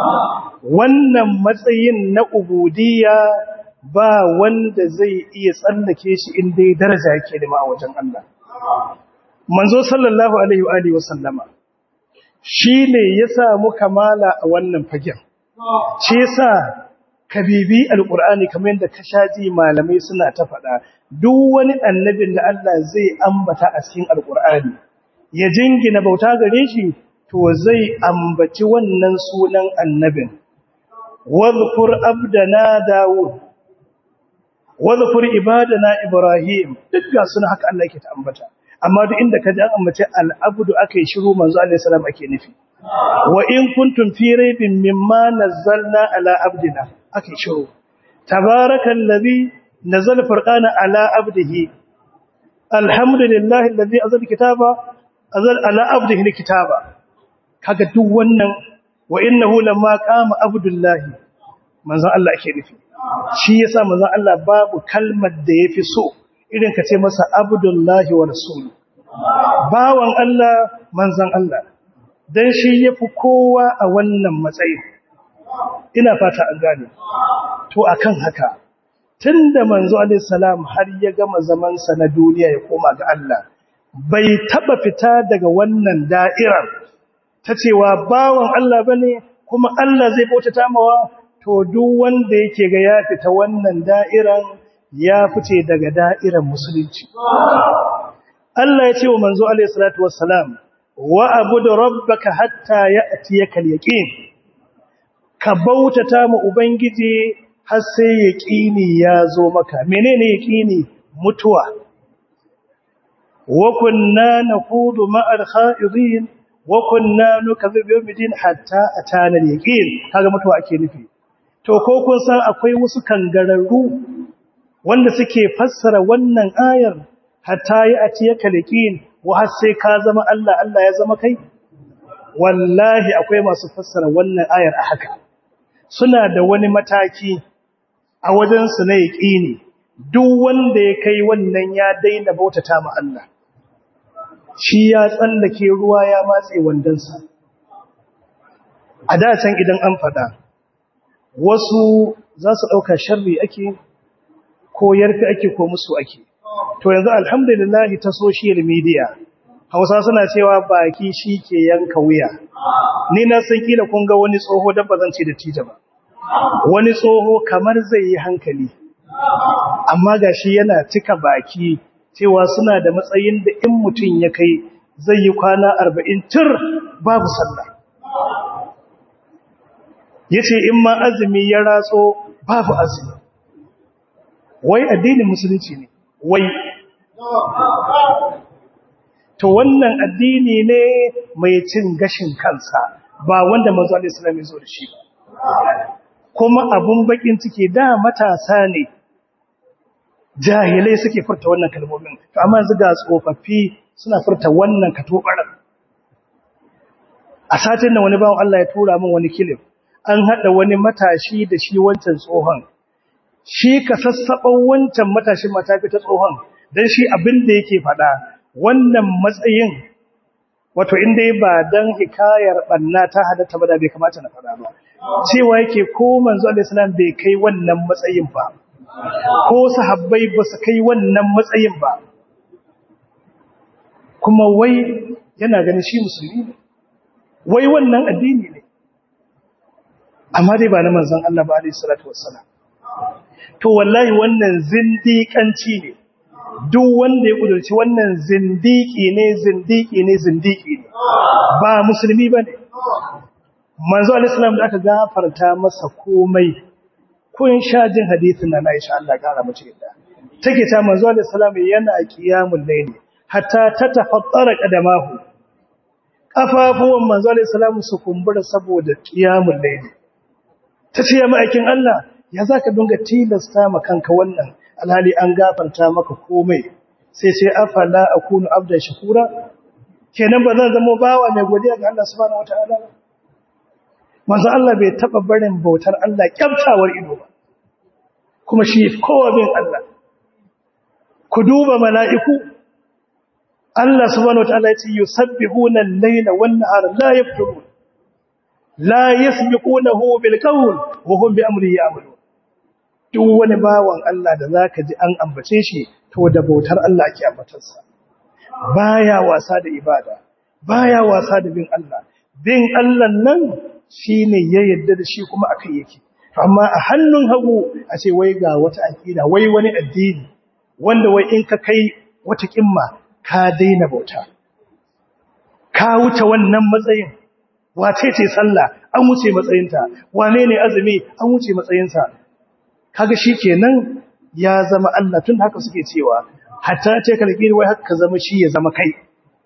wannan matsayin na ubudiyya ba wanda zai iya tsallake shi inda daraja yake da a wajen Allah manzo sallallahu alaihi wa alihi wasallama shine ya samu kamala a wannan fagen shi yasa kabibi alqur'ani kamar yadda kashaji malamai suna ta faɗa duk wani annabin da Allah zai ambata a cikin alqur'ani ya jingina bauta gare shi to zai ambaci wannan sunan annabin wadhkur abdana daud wadhkur ibadana ibrahim duk ga suna haka Allah yake ta ambata amma duk inda ka ji an ambace al'abdu aka yi shiru manzo Allah salam ake nufi wa in kuntum fi raibin mimma nazzalna ala abdina aka yi shiru tabarakallazi nazzala furqana ala abdihi alhamdulillahi allazi anzala kitaba anzala ala abdihi kitaba kaga duk wannan wa innahu lamma qama abdullahi manzo Allah ake nufi shi yasa manzo Allah babu kalmar da yafi so irin ka ce masa abdullahi wa rasulu bawan Allah manzan Allah dan shi yafi kowa a wannan matsayin ina fata an gane to akan haka tunda manzo alaihi salam har ya gama zaman sa na duniya ya koma ga Allah bai taba fita daga wannan da'irar ta cewa bawan Allah bane kuma Allah zai bautata mawa to duk wanda yake ga ya fita wannan da'iran ya fice daga da'irar musulunci. Allah ya ce wa manzo alaihi salatu wassalam wa abudu rabbaka hatta ya'tiyaka al-yaqin ka bautata mu ubangiji har sai yaqini ya zo maka menene yaqini mutuwa wa kunna naqudu ma'al kha'idin wa kunna nukazzibu yawmiddin hatta atana al-yaqin kaga mutuwa ake nufi to ko kun san akwai wasu kangararru wanda suke fassara wannan ayar hatta yi a ciye kalikin wa har sai ka zama Allah Allah ya zama kai wallahi akwai masu fassara wannan ayar a haka suna da wani mataki a wajen su na yaqini duk wanda ya kai wannan ya daina bautata ma Allah shi ya tsallake ruwa ya matse wandansa a da can idan an fada wasu za su ɗauka sharri ake ko yarfi ake ko musu ake to yanzu alhamdulillah ta social media hausa suna cewa baki shi ke yanka wuya ni na san kila kun ga wani tsoho dan bazan ce da tija ba wani tsoho kamar zai yi hankali amma gashi yana cika baki cewa suna da matsayin da in mutum ya kai zai yi kwana 40 tur babu sallah yace in ma azumi ya ratso babu azumi wai addinin musulunci ne wai to wannan addini ne mai cin gashin kansa ba wanda manzo Allah sallallahu alaihi wasallam ya shi kuma abun bakin ciki da matasa ne jahilai suke furta wannan kalmomin to amma yanzu ga tsofaffi suna furta wannan katobaran a satin nan wani bawon Allah ya tura min wani kilif an hada wani matashi da shi wancan tsohon shi ka sassaɓan wancan matashin matafi ta tsohon don shi abin da yake faɗa wannan matsayin wato inda ba don hikayar ɓanna ta hadatta ba da bai kamata na faɗa ba cewa yake ko manzo alaihissalam bai kai wannan matsayin ba ko sahabbai ba su kai wannan matsayin ba kuma wai yana ganin shi musulmi ne wai wannan addini ne amma dai ba na manzon Allah ba alaihi salatu wassalam to wallahi wannan zindiƙanci ne duk wanda ya kudurci wannan zindiki ne zindiki ne zindiki ne ba musulmi ba ne manzo alaihissalam da aka gafarta masa komai kun sha jin hadisin na Aisha Allah kara mace yadda take ta manzo alaihissalam yana qiyamul layli hatta tatafattara qadamahu kafafuwan manzo alaihissalam su kumbura saboda qiyamul layli tace ya ma'aikin Allah ya zaka dunga tilasta ma kanka wannan alhali an gafarta maka komai sai sai afala akunu abdan shakura kenan ba zan zama bawa mai godiya ga Allah subhanahu wataala ba manzo Allah bai taba barin bautar Allah kyaftawar ido ba kuma shi kowa bin Allah ku duba mala'iku Allah subhanahu wataala ya ce yusabbihuna al-layla wan-nahara la yafturun la yasbiqunahu bil qawl wa hum bi amrihi ya'malun duk wani bawan Allah da zaka ji an ambace shi to da bautar Allah ake ambatarsa baya wasa da ibada baya wasa da bin Allah bin Allah nan shine ya yarda da shi kuma akai yake amma a hannun hagu a ce wai ga wata akida wai wani addini wanda wai in ka kai wata kimma ka daina bauta ka wuce wannan matsayin wace ce sallah an wuce matsayinta wane ne azumi an wuce matsayinsa kaga shi kenan ya zama Allah tun haka suke cewa hatta ce kalkiri wai haka zama shi ya zama kai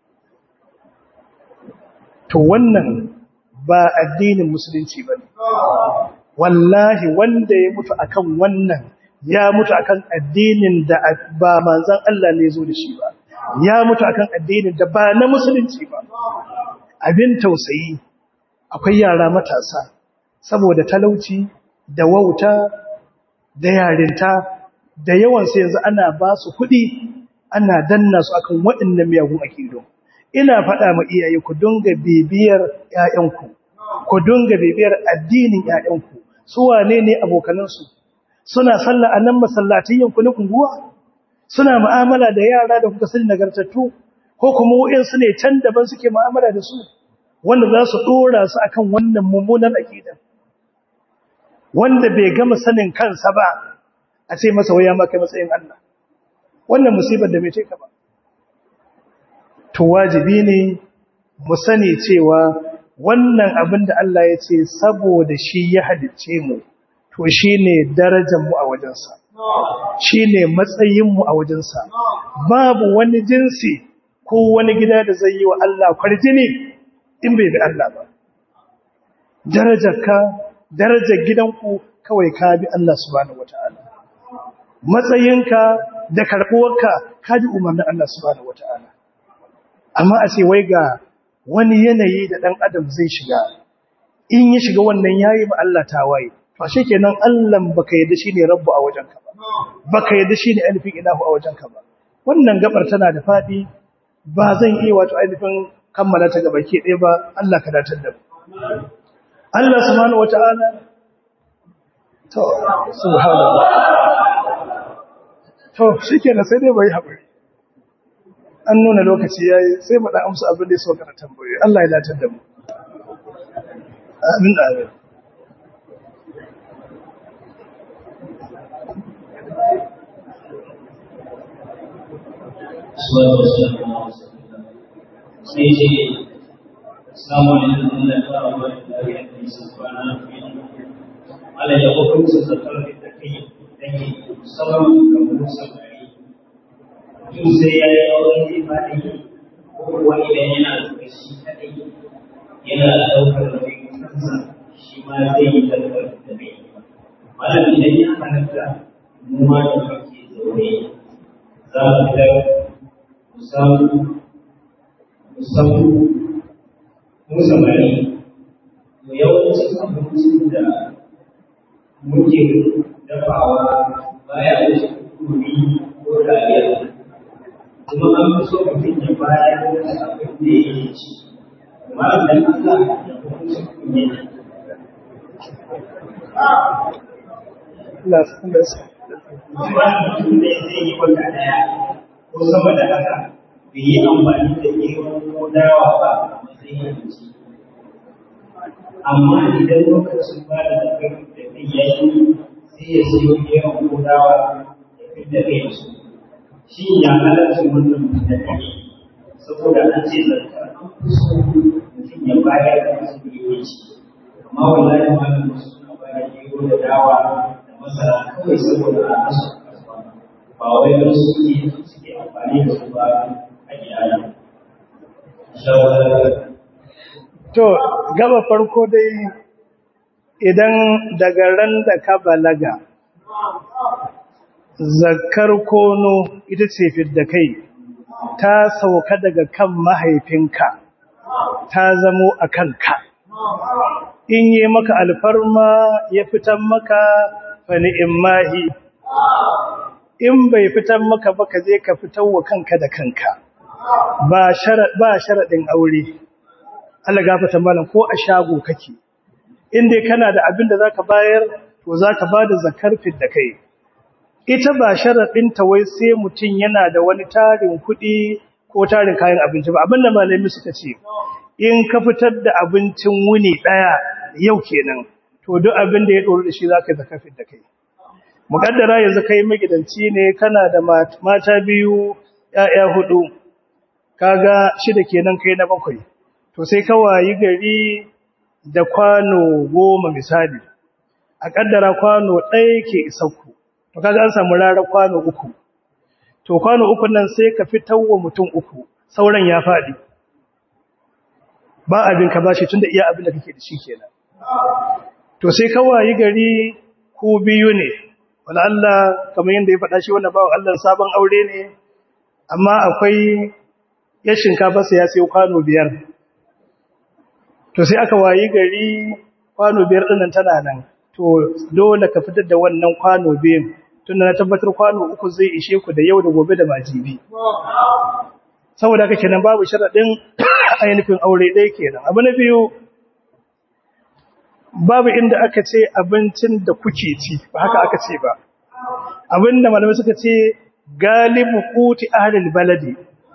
to wannan ba addinin musulunci bane wallahi wanda ya mutu akan wannan ya mutu akan addinin da ba manzon Allah ne zo da shi ba ya mutu akan addinin da ba na musulunci ba abin tausayi akwai yara matasa saboda talauci da wauta da yarinta da yawansu yanzu ana ba su kuɗi ana danna su akan waɗannan miyagun akido ina faɗa ma iyaye ku dunga bibiyar ƴaƴanku ku dunga bibiyar addinin ƴaƴanku su wane ne abokanansu suna sallah a nan masallatin yanku na kunguwa suna mu'amala da yara da kuka sani nagartattu ko kuma waɗansu ne can daban suke mu'amala da su wanda za su ɗora su akan wannan mummunan aƙidan wanda bai gama sanin kansa ba a ce masa waya maka matsayin Allah wannan musibar da bai ce ka ba to wajibi ne mu sani cewa wannan abin da Allah ya ce saboda shi ya halicce mu to shine darajar mu a wajensa shine matsayin mu a wajensa babu wani jinsi ko wani gida da zai yi wa Allah kwarjini in bai bi Allah ba darajarka darajar gidanku kawai ka bi Allah subhanahu wataala matsayinka da karbuwarka ka ji umarnin Allah subhanahu wataala amma a ce wai ga wani yanayi da dan adam zai shiga in ya shiga wannan yayi ma Allah tawaye to kenan Allah baka yadda shine rabbu a wajenka ba baka yadda shine alifin ilahu a wajenka ba wannan gabar tana da fadi ba zan iya wato ainihin kammala ta gaba ke ɗaya ba Allah ka datar da mu Allah subhanahu wata'ala to subhanallah to shikenan sai dai bai haƙuri an nuna lokaci yayi sai mu da amsa abin da ya so kana tambaye Allah ya datar da mu amin amin sai ce samu alaikum Allah ta rawa da ya yi sabana ala ya hukunta zakar da kai dan yi sauran kamar sabari in sai ya yi auren zai ba da yi ko kuwa idan yana da shi kadai yana daukar nauyin kansa shi ma zai yi daukar da mai malam idan ya halatta mu ma da kake zaune za mu fitar mu samu musamman mu samari mu yawancin abincin da muke dafawa baya wuce kuri ko rariya kuma an fi so mutum ya bayar da abin da yake ci amma idan Allah ya hukunci kunya Allah sun da su kuma mutum da zai yi wata daya ko sama da haka bai yi amfani da gero ko dawa ba a matsayin abinci amma idan lokacin ba da zakar da kai ya yi sai ya siyo yawan kodawa ya fi da kai da su shi ya halarci wannan da kai saboda an ce zakar an fi so mutum ya bayar da masu yawanci amma wallahi malam wasu suna bayar da gero da dawa da masara kawai saboda a kasu kasuwa ba wai don su ne suke amfani da su ba a iyali. Shawarar To, gaba farko dai idan daga ran da ka balaga, zakar kono ita ce fidda kai, ta sauka daga kan mahaifinka, ta zamo a kanka. In yi maka alfarma ya fitan maka fani in mahi, in bai fitan maka ba ka je ka fitar wa kanka da kanka, ba sharaɗin aure. Allah gafata malam ko a shago kake in dai kana da abin da zaka bayar to zaka bada zakar da kai ita ba sharadin ta wai sai mutun yana da wani tarin kuɗi ko tarin kayan abinci ba abinda malami suka ce in ka fitar da abincin wuni daya yau kenan to duk abin da ya doro da shi zaka zakar da kai mukaddara yanzu kai magidanci ne kana da mata biyu ƴaƴa hudu kaga shida kenan kai na bakwai to sai ka wayi gari da kwano goma misali a kaddara kwano ɗaya ke isakku to kaga an samu rarar kwano uku to kwano uku nan sai ka fitar wa mutum uku sauran ya faɗi ba abin ka bashi tunda iya abin da kake da shi kenan to sai ka wayi gari ku biyu ne wala Allah kamar yanda ya faɗa shi wannan bawo Allah sabon aure ne amma akwai ya shinkafa sai ya sayo kwano biyar to sai aka wayi gari kwano biyar dinnan tana nan to dole ka fitar da wannan kwano biyan tunda na tabbatar kwano uku zai ishe ku da yau da gobe da majibi saboda haka kenan babu sharadin ainihin aure ɗaya kenan abu na biyu babu inda aka ce abincin da kuke ci ba haka aka ce ba abinda malamai suka ce galibu kuti ahlul baladi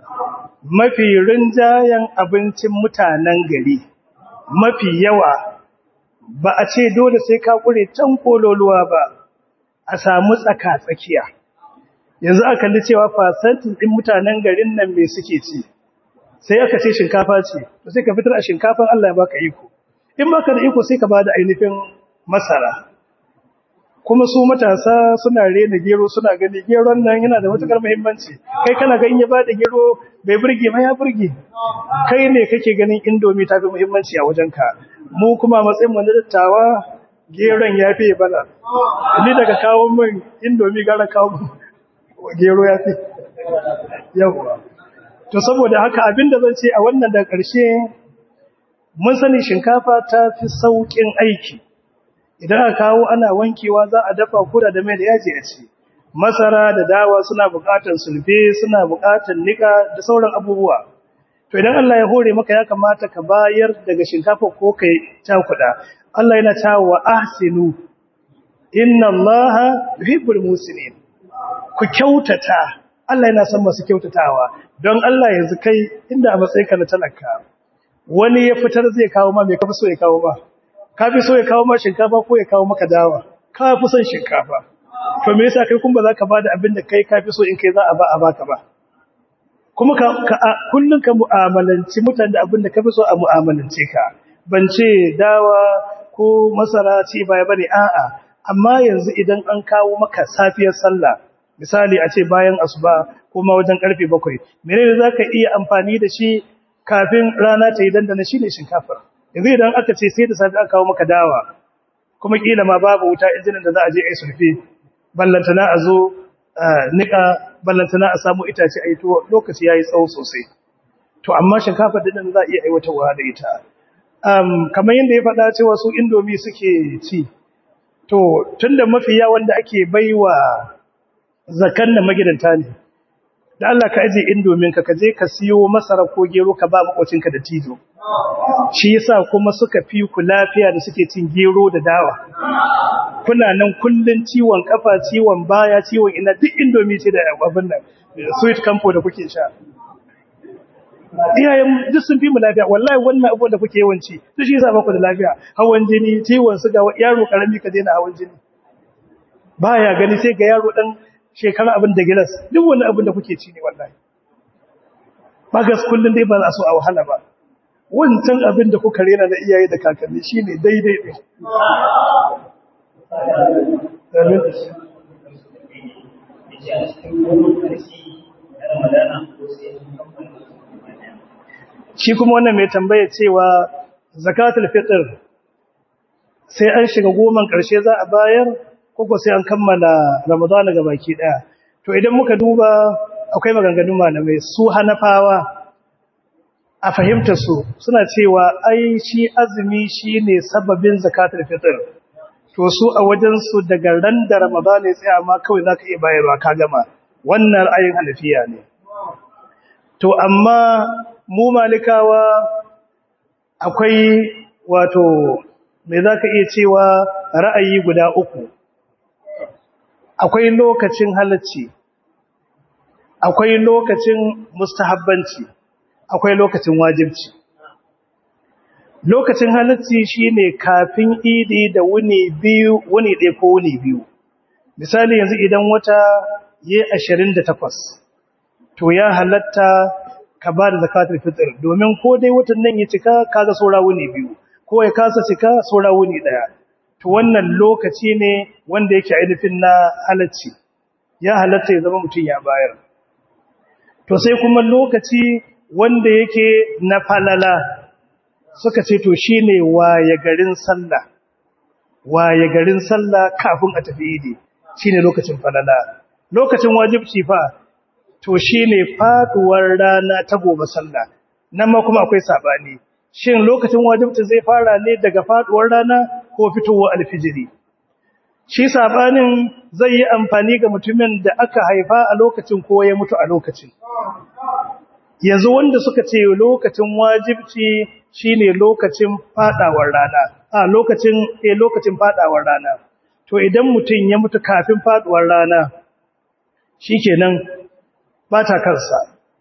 mafi rinjayen abincin mutanen gari mafi yawa ba a ce dole sai ka kure can kololuwa ba a samu tsaka tsakiya yanzu aka kalli cewa fasantin din mutanen garin nan me suke ci sai aka ce shinkafa ce to sai ka fitar a shinkafan Allah ya baka iko in baka da iko sai ka bada ainihin masara kuma su matasa suna rena gero suna gani geron nan yana da matukar muhimmanci kai kana ga in ya bada gero bai burge ma ya burge kai ne kake ganin indomi ta fi muhimmanci a wajenka mu kuma matsayin mu na dattawa geron ya fi bala ni daga kawo min indomi gara kawo gero ya fi yawa to saboda haka abinda zan ce a wannan da ƙarshe mun sani shinkafa ta fi sauƙin aiki idan aka kawo ana wankewa za a dafa kura da mai da yaji a ci masara da dawa suna buƙatar sulfe suna buƙatar nika da sauran abubuwa to idan Allah ya hore maka ya kamata ka bayar daga shinkafa ko kai cakuda Allah yana cewa ahsinu inna Allaha yuhibbul muslimin ku kyautata Allah yana son masu kyautatawa don Allah yanzu kai inda a matsayinka na talaka wani ya fitar zai kawo ma me kafi so ya kawo ma ka fi so ya kawo ma shinkafa ko ya kawo maka dawa ka fi son shinkafa to me yasa kai kun ba za ka bada abin da kai ka fi so in kai za a ba a baka ba kuma ka, ka kullun ka mu'amalanci mutane da abin da ka fi so a mu'amalance ka ban ce dawa ko masara ce baya bane a'a amma yanzu idan an kawo maka safiyar sallah misali a ce bayan asuba kuma wajen karfe bakwai menene zaka iya amfani da shi kafin rana ta yi dandana shine shinkafar yanzu idan aka ce sai da safi aka kawo maka dawa kuma kila ma babu wuta injinin da za a je ai sulfi ballantana a zo nika ballantana a samu itace a yi to lokaci yayi tsawo sosai to amma shinkafar din za a iya aiwatarwa da ita um, kamar yadda ya faɗa cewa su indomi suke ci to tunda mafi yawan da ake baiwa zakan da magidanta ne da Allah ka aje indomin ka kaje ka siyo masara ko gero ka ba makocinka da tizo shi yasa kuma suka fi ku lafiya da suke cin gero da dawa kuna nan kullun ciwon kafa ciwon baya ciwon ina duk indomi ce da abin nan sweet campo da kuke sha iyayen duk sun fi mu lafiya wallahi wannan abubuwan da kuke yawanci duk shi yasa ba ku da lafiya hawan jini ciwon suga yaro karami ka daina hawan jini baya gani sai ga yaro dan shekara abin da gilas duk wani abin da kuke ci ne wallahi ba gas kullun dai ba za su a wahala ba wancan abin da kuka rena na iyaye da kakanni shine daidai ne shi kuma wannan mai tambaya cewa zakatul fitr sai an shiga goman ƙarshe za a bayar koko sai an kammala ramadana ga baki daya to idan muka duba akwai maganganun malamai su hanafawa a fahimta su suna cewa ai shi azumi shine sababin zakatul fitr to su a wajen su daga ran da ramadana ya tsaya ma kawai zaka iya bayarwa ka gama wannan ra'ayin hanafiya ne to amma mu malikawa akwai wato me zaka iya cewa ra'ayi guda uku akwai lokacin halacci akwai lokacin mustahabbanci akwai lokacin wajibci lokacin halacci shine kafin idi da wuni biyu wuni ɗaya ko wuni biyu misali yanzu idan wata yi 28 to ya halatta ka ba da zakatul fitr domin ko dai watan nan ya cika kaga saura wuni biyu ko ya kasa cika saura wuni daya to wannan lokaci ne wanda yake ainihin na halacci ya halatta ya zama mutum ya bayar to sai kuma lokaci wanda yake na falala suka ce to shine waye garin sallah waye garin sallah kafin a tafi idi shine lokacin falala lokacin wajibci fa to shine faduwar rana ta gobe sallah nan ma kuma akwai sabani shin lokacin wajibci zai fara ne daga faduwar rana ko fitowar alfijiri shi sabanin zai yi amfani ga mutumin da aka haifa a lokacin ko ya mutu a lokacin yanzu wanda suka ce lokacin wajibci shine lokacin fadawar rana a lokacin eh lokacin fadawar rana to idan mutum ya mutu kafin faduwar rana shikenan bata kansa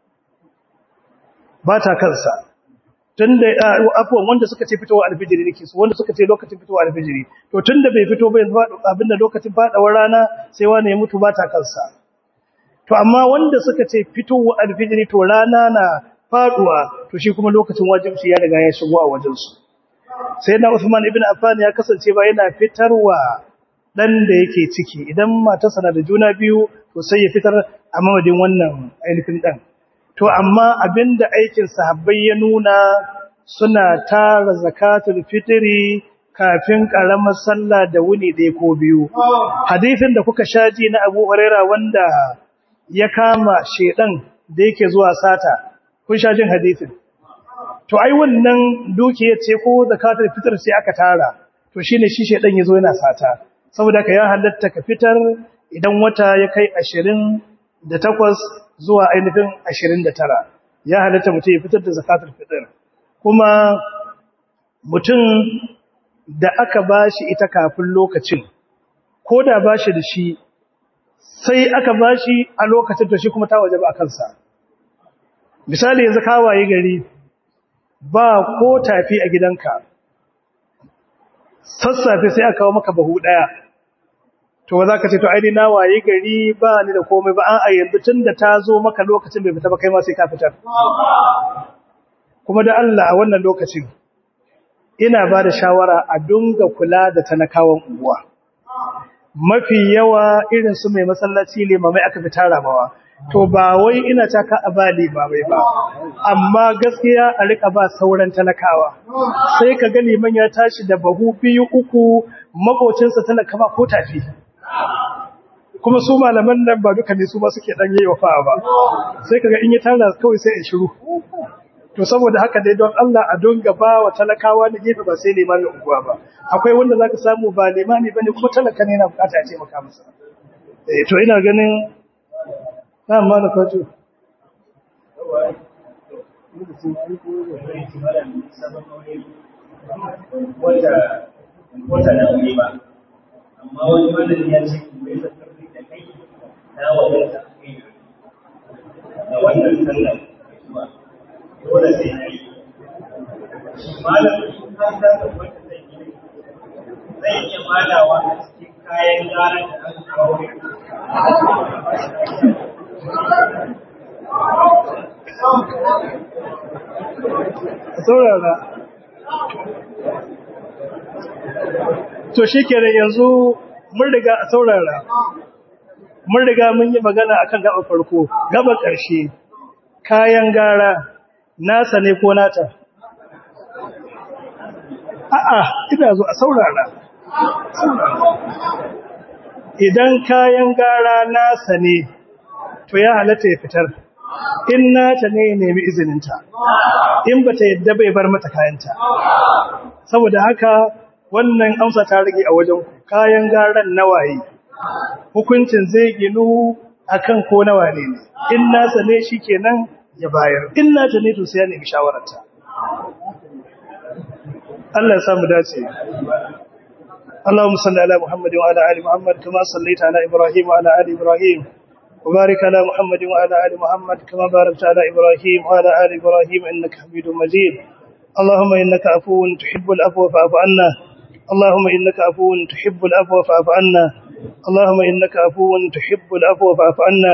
bata kansa tunda afwan wanda suka ce fitowa alfijiri nake su wanda suka ce lokacin fitowa alfijiri to tunda bai fito ba yanzu abinda lokacin fadawar rana sai wani ya mutu bata kansa to amma wanda suka ce fitowa alfijiri to rana na faduwa to shi kuma lokacin wajibi ya riga ya shigo a wajen su sai na Usman ibn Affan ya kasance ba yana fitarwa dan da yake ciki idan matarsa na da juna biyu to sai ya fitar a mamadin wannan ainihin dan to amma abinda aikin sahabbai ya nuna suna tara zakatul fitri kafin karamar sallah da wuni ɗaya ko biyu hadisin da kuka shaji na Abu Huraira wanda ya kama shedan da yake zuwa sata kun shajin hadisin to ai wannan dukiyar ce ko zakatul fitr sai aka tara to shine shi shedan yazo yana sata saboda ka ya halatta ka fitar idan wata ya kai 28 zuwa ainihin 29 ya halatta mutum ya fitar da zakatul fitr kuma mutum da aka bashi ita kafin lokacin ko da bashi da shi sai aka bashi a lokacin to shi kuma ta waje ba a kansa misali yanzu ka waye gari ba ko tafi a gidanka sassafe sai aka kawo maka bahu daya to ba za ka ce to aini na waye gari ba ni da komai ba an a yanzu tun da ta zo maka lokacin bai fita ba kai ma sai ka fitar kuma da Allah a wannan lokacin ina ba da shawara a dunga kula da talakawan unguwa mafi yawa irin su mai masallaci limamai aka fi tara mawa to ba wai ina taka a ba limamai ba amma gaskiya a rika ba sauran talakawa sai ka ga liman ya tashi da bahu biyu uku makocinsa talaka ba ko tafi kuma su malaman nan ba duka ne su ba suke dan yayi wafa ba sai kaga in ya tara kawai sai in shiru to saboda haka dai don Allah a donga ba wa talakawa da gefe ba sai limamin unguwa ba akwai wanda zaka samu ba limami bane kuma talaka ne yana bukata a ce maka masa eh to ina ganin na amma da kwato wata da wuri ba amma wani malami ya ce mai zakarfi da kai na wadata kai da wannan sallar zuwa saurara to shi kenan yanzu mun riga a saurara mun riga mun yi magana akan gaba farko gaba ƙarshe kayan gara nasa ne ko nata a'a ina zo a saurara idan kayan gara nasa ne to ya halatta ya fitar in nata ne ya nemi izininta in ba ta yadda bai bar mata kayanta saboda haka wannan amsa ta rage a wajen kayan garan nawaye hukuncin zai ginu akan ko nawa ne in nasa ne shikenan ya bayar in nata ne to sai ya nemi shawararta Allah ya samu dace اللهم صل على محمد وعلى ال محمد كما صليت على ابراهيم وعلى ال ابراهيم وبارك على محمد وعلى ال محمد كما باركت على ابراهيم وعلى ال ابراهيم انك حميد مجيد اللهم انك عفو تحب العفو فاعف عنا اللهم انك عفو تحب العفو فاعف عنا اللهم انك عفو تحب العفو فاعف عنا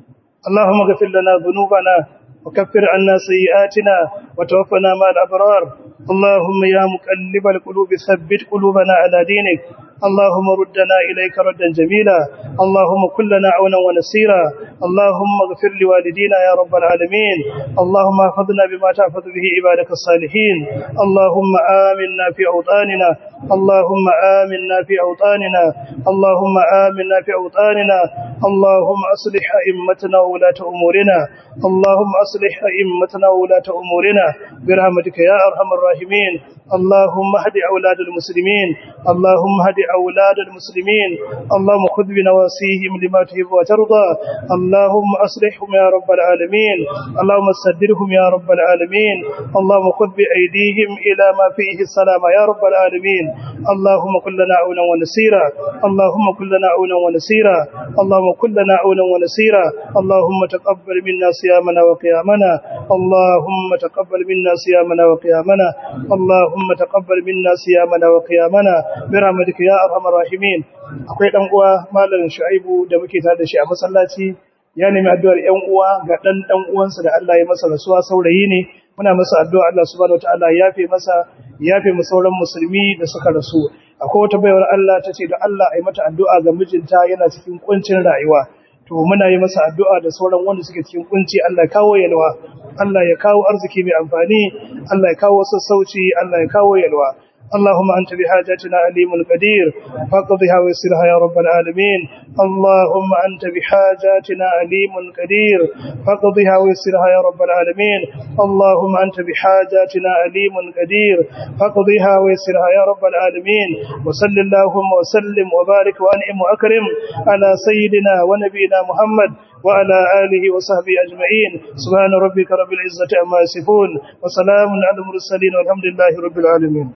اللهم اغفر لنا ذنوبنا وكفر عنا سيئاتنا وتوفنا مع الابرار اللهم يا مقلب القلوب ثبت قلوبنا على دينك اللهم ردنا إليك ردا جميلا اللهم كلنا عونا ونسيرا اللهم اغفر لوالدينا يا رب العالمين اللهم احفظنا بما تحفظ به عبادك الصالحين اللهم آمنا في أوطاننا اللهم آمنا في أوطاننا اللهم آمنا في أوطاننا اللهم أصلح أئمتنا وولاة أمورنا اللهم أصلح أئمتنا وولاة أمورنا برحمتك يا أرحم الراحمين اللهم اهد أولاد المسلمين اللهم اهد أولاد المسلمين اللهم خذ بنواسيهم لما تحب وترضى اللهم أصلحهم يا رب العالمين اللهم سدرهم يا رب العالمين اللهم خذ بأيديهم إلى ما فيه السلام يا رب العالمين اللهم كن لنا عونا ونسيرا اللهم كن لنا عونا ونسيرا اللهم كن لنا عونا ونسيرا اللهم تقبل منا صيامنا وقيامنا اللهم تقبل منا صيامنا وقيامنا اللهم تقبل منا صيامنا وقيامنا برحمتك يا ارحم الراحمين akwai dan uwa malam Shu'aibu da muke tare da shi a masallaci ya nemi addu'ar ƴan uwa ga dan dan uwansa da Allah ya masa rasuwa saurayi ne muna masa addu'a Allah subhanahu wataala ya yafe masa ya yafe mu sauran musulmi da suka rasu akwai wata baiwar Allah tace da Allah ai mata addu'a ga mijinta yana cikin kuncin rayuwa to muna yi masa addu'a da sauran wanda suke cikin kunci Allah ya kawo yalwa Allah ya kawo arziki mai amfani Allah ya kawo sassauci Allah ya kawo yalwa اللهم أنت بحاجتنا عليم قدير فاقضها ويسرها يا رب العالمين اللهم أنت بحاجاتنا عليم قدير فاقضها ويسرها يا رب العالمين اللهم أنت بحاجاتنا عليم قدير فاقضها ويسرها يا رب العالمين وصل اللهم وسلم وبارك وأنعم وأكرم على سيدنا ونبينا محمد وعلى آله وصحبه أجمعين سبحان ربك رب العزة عما يصفون وسلام على المرسلين والحمد لله رب العالمين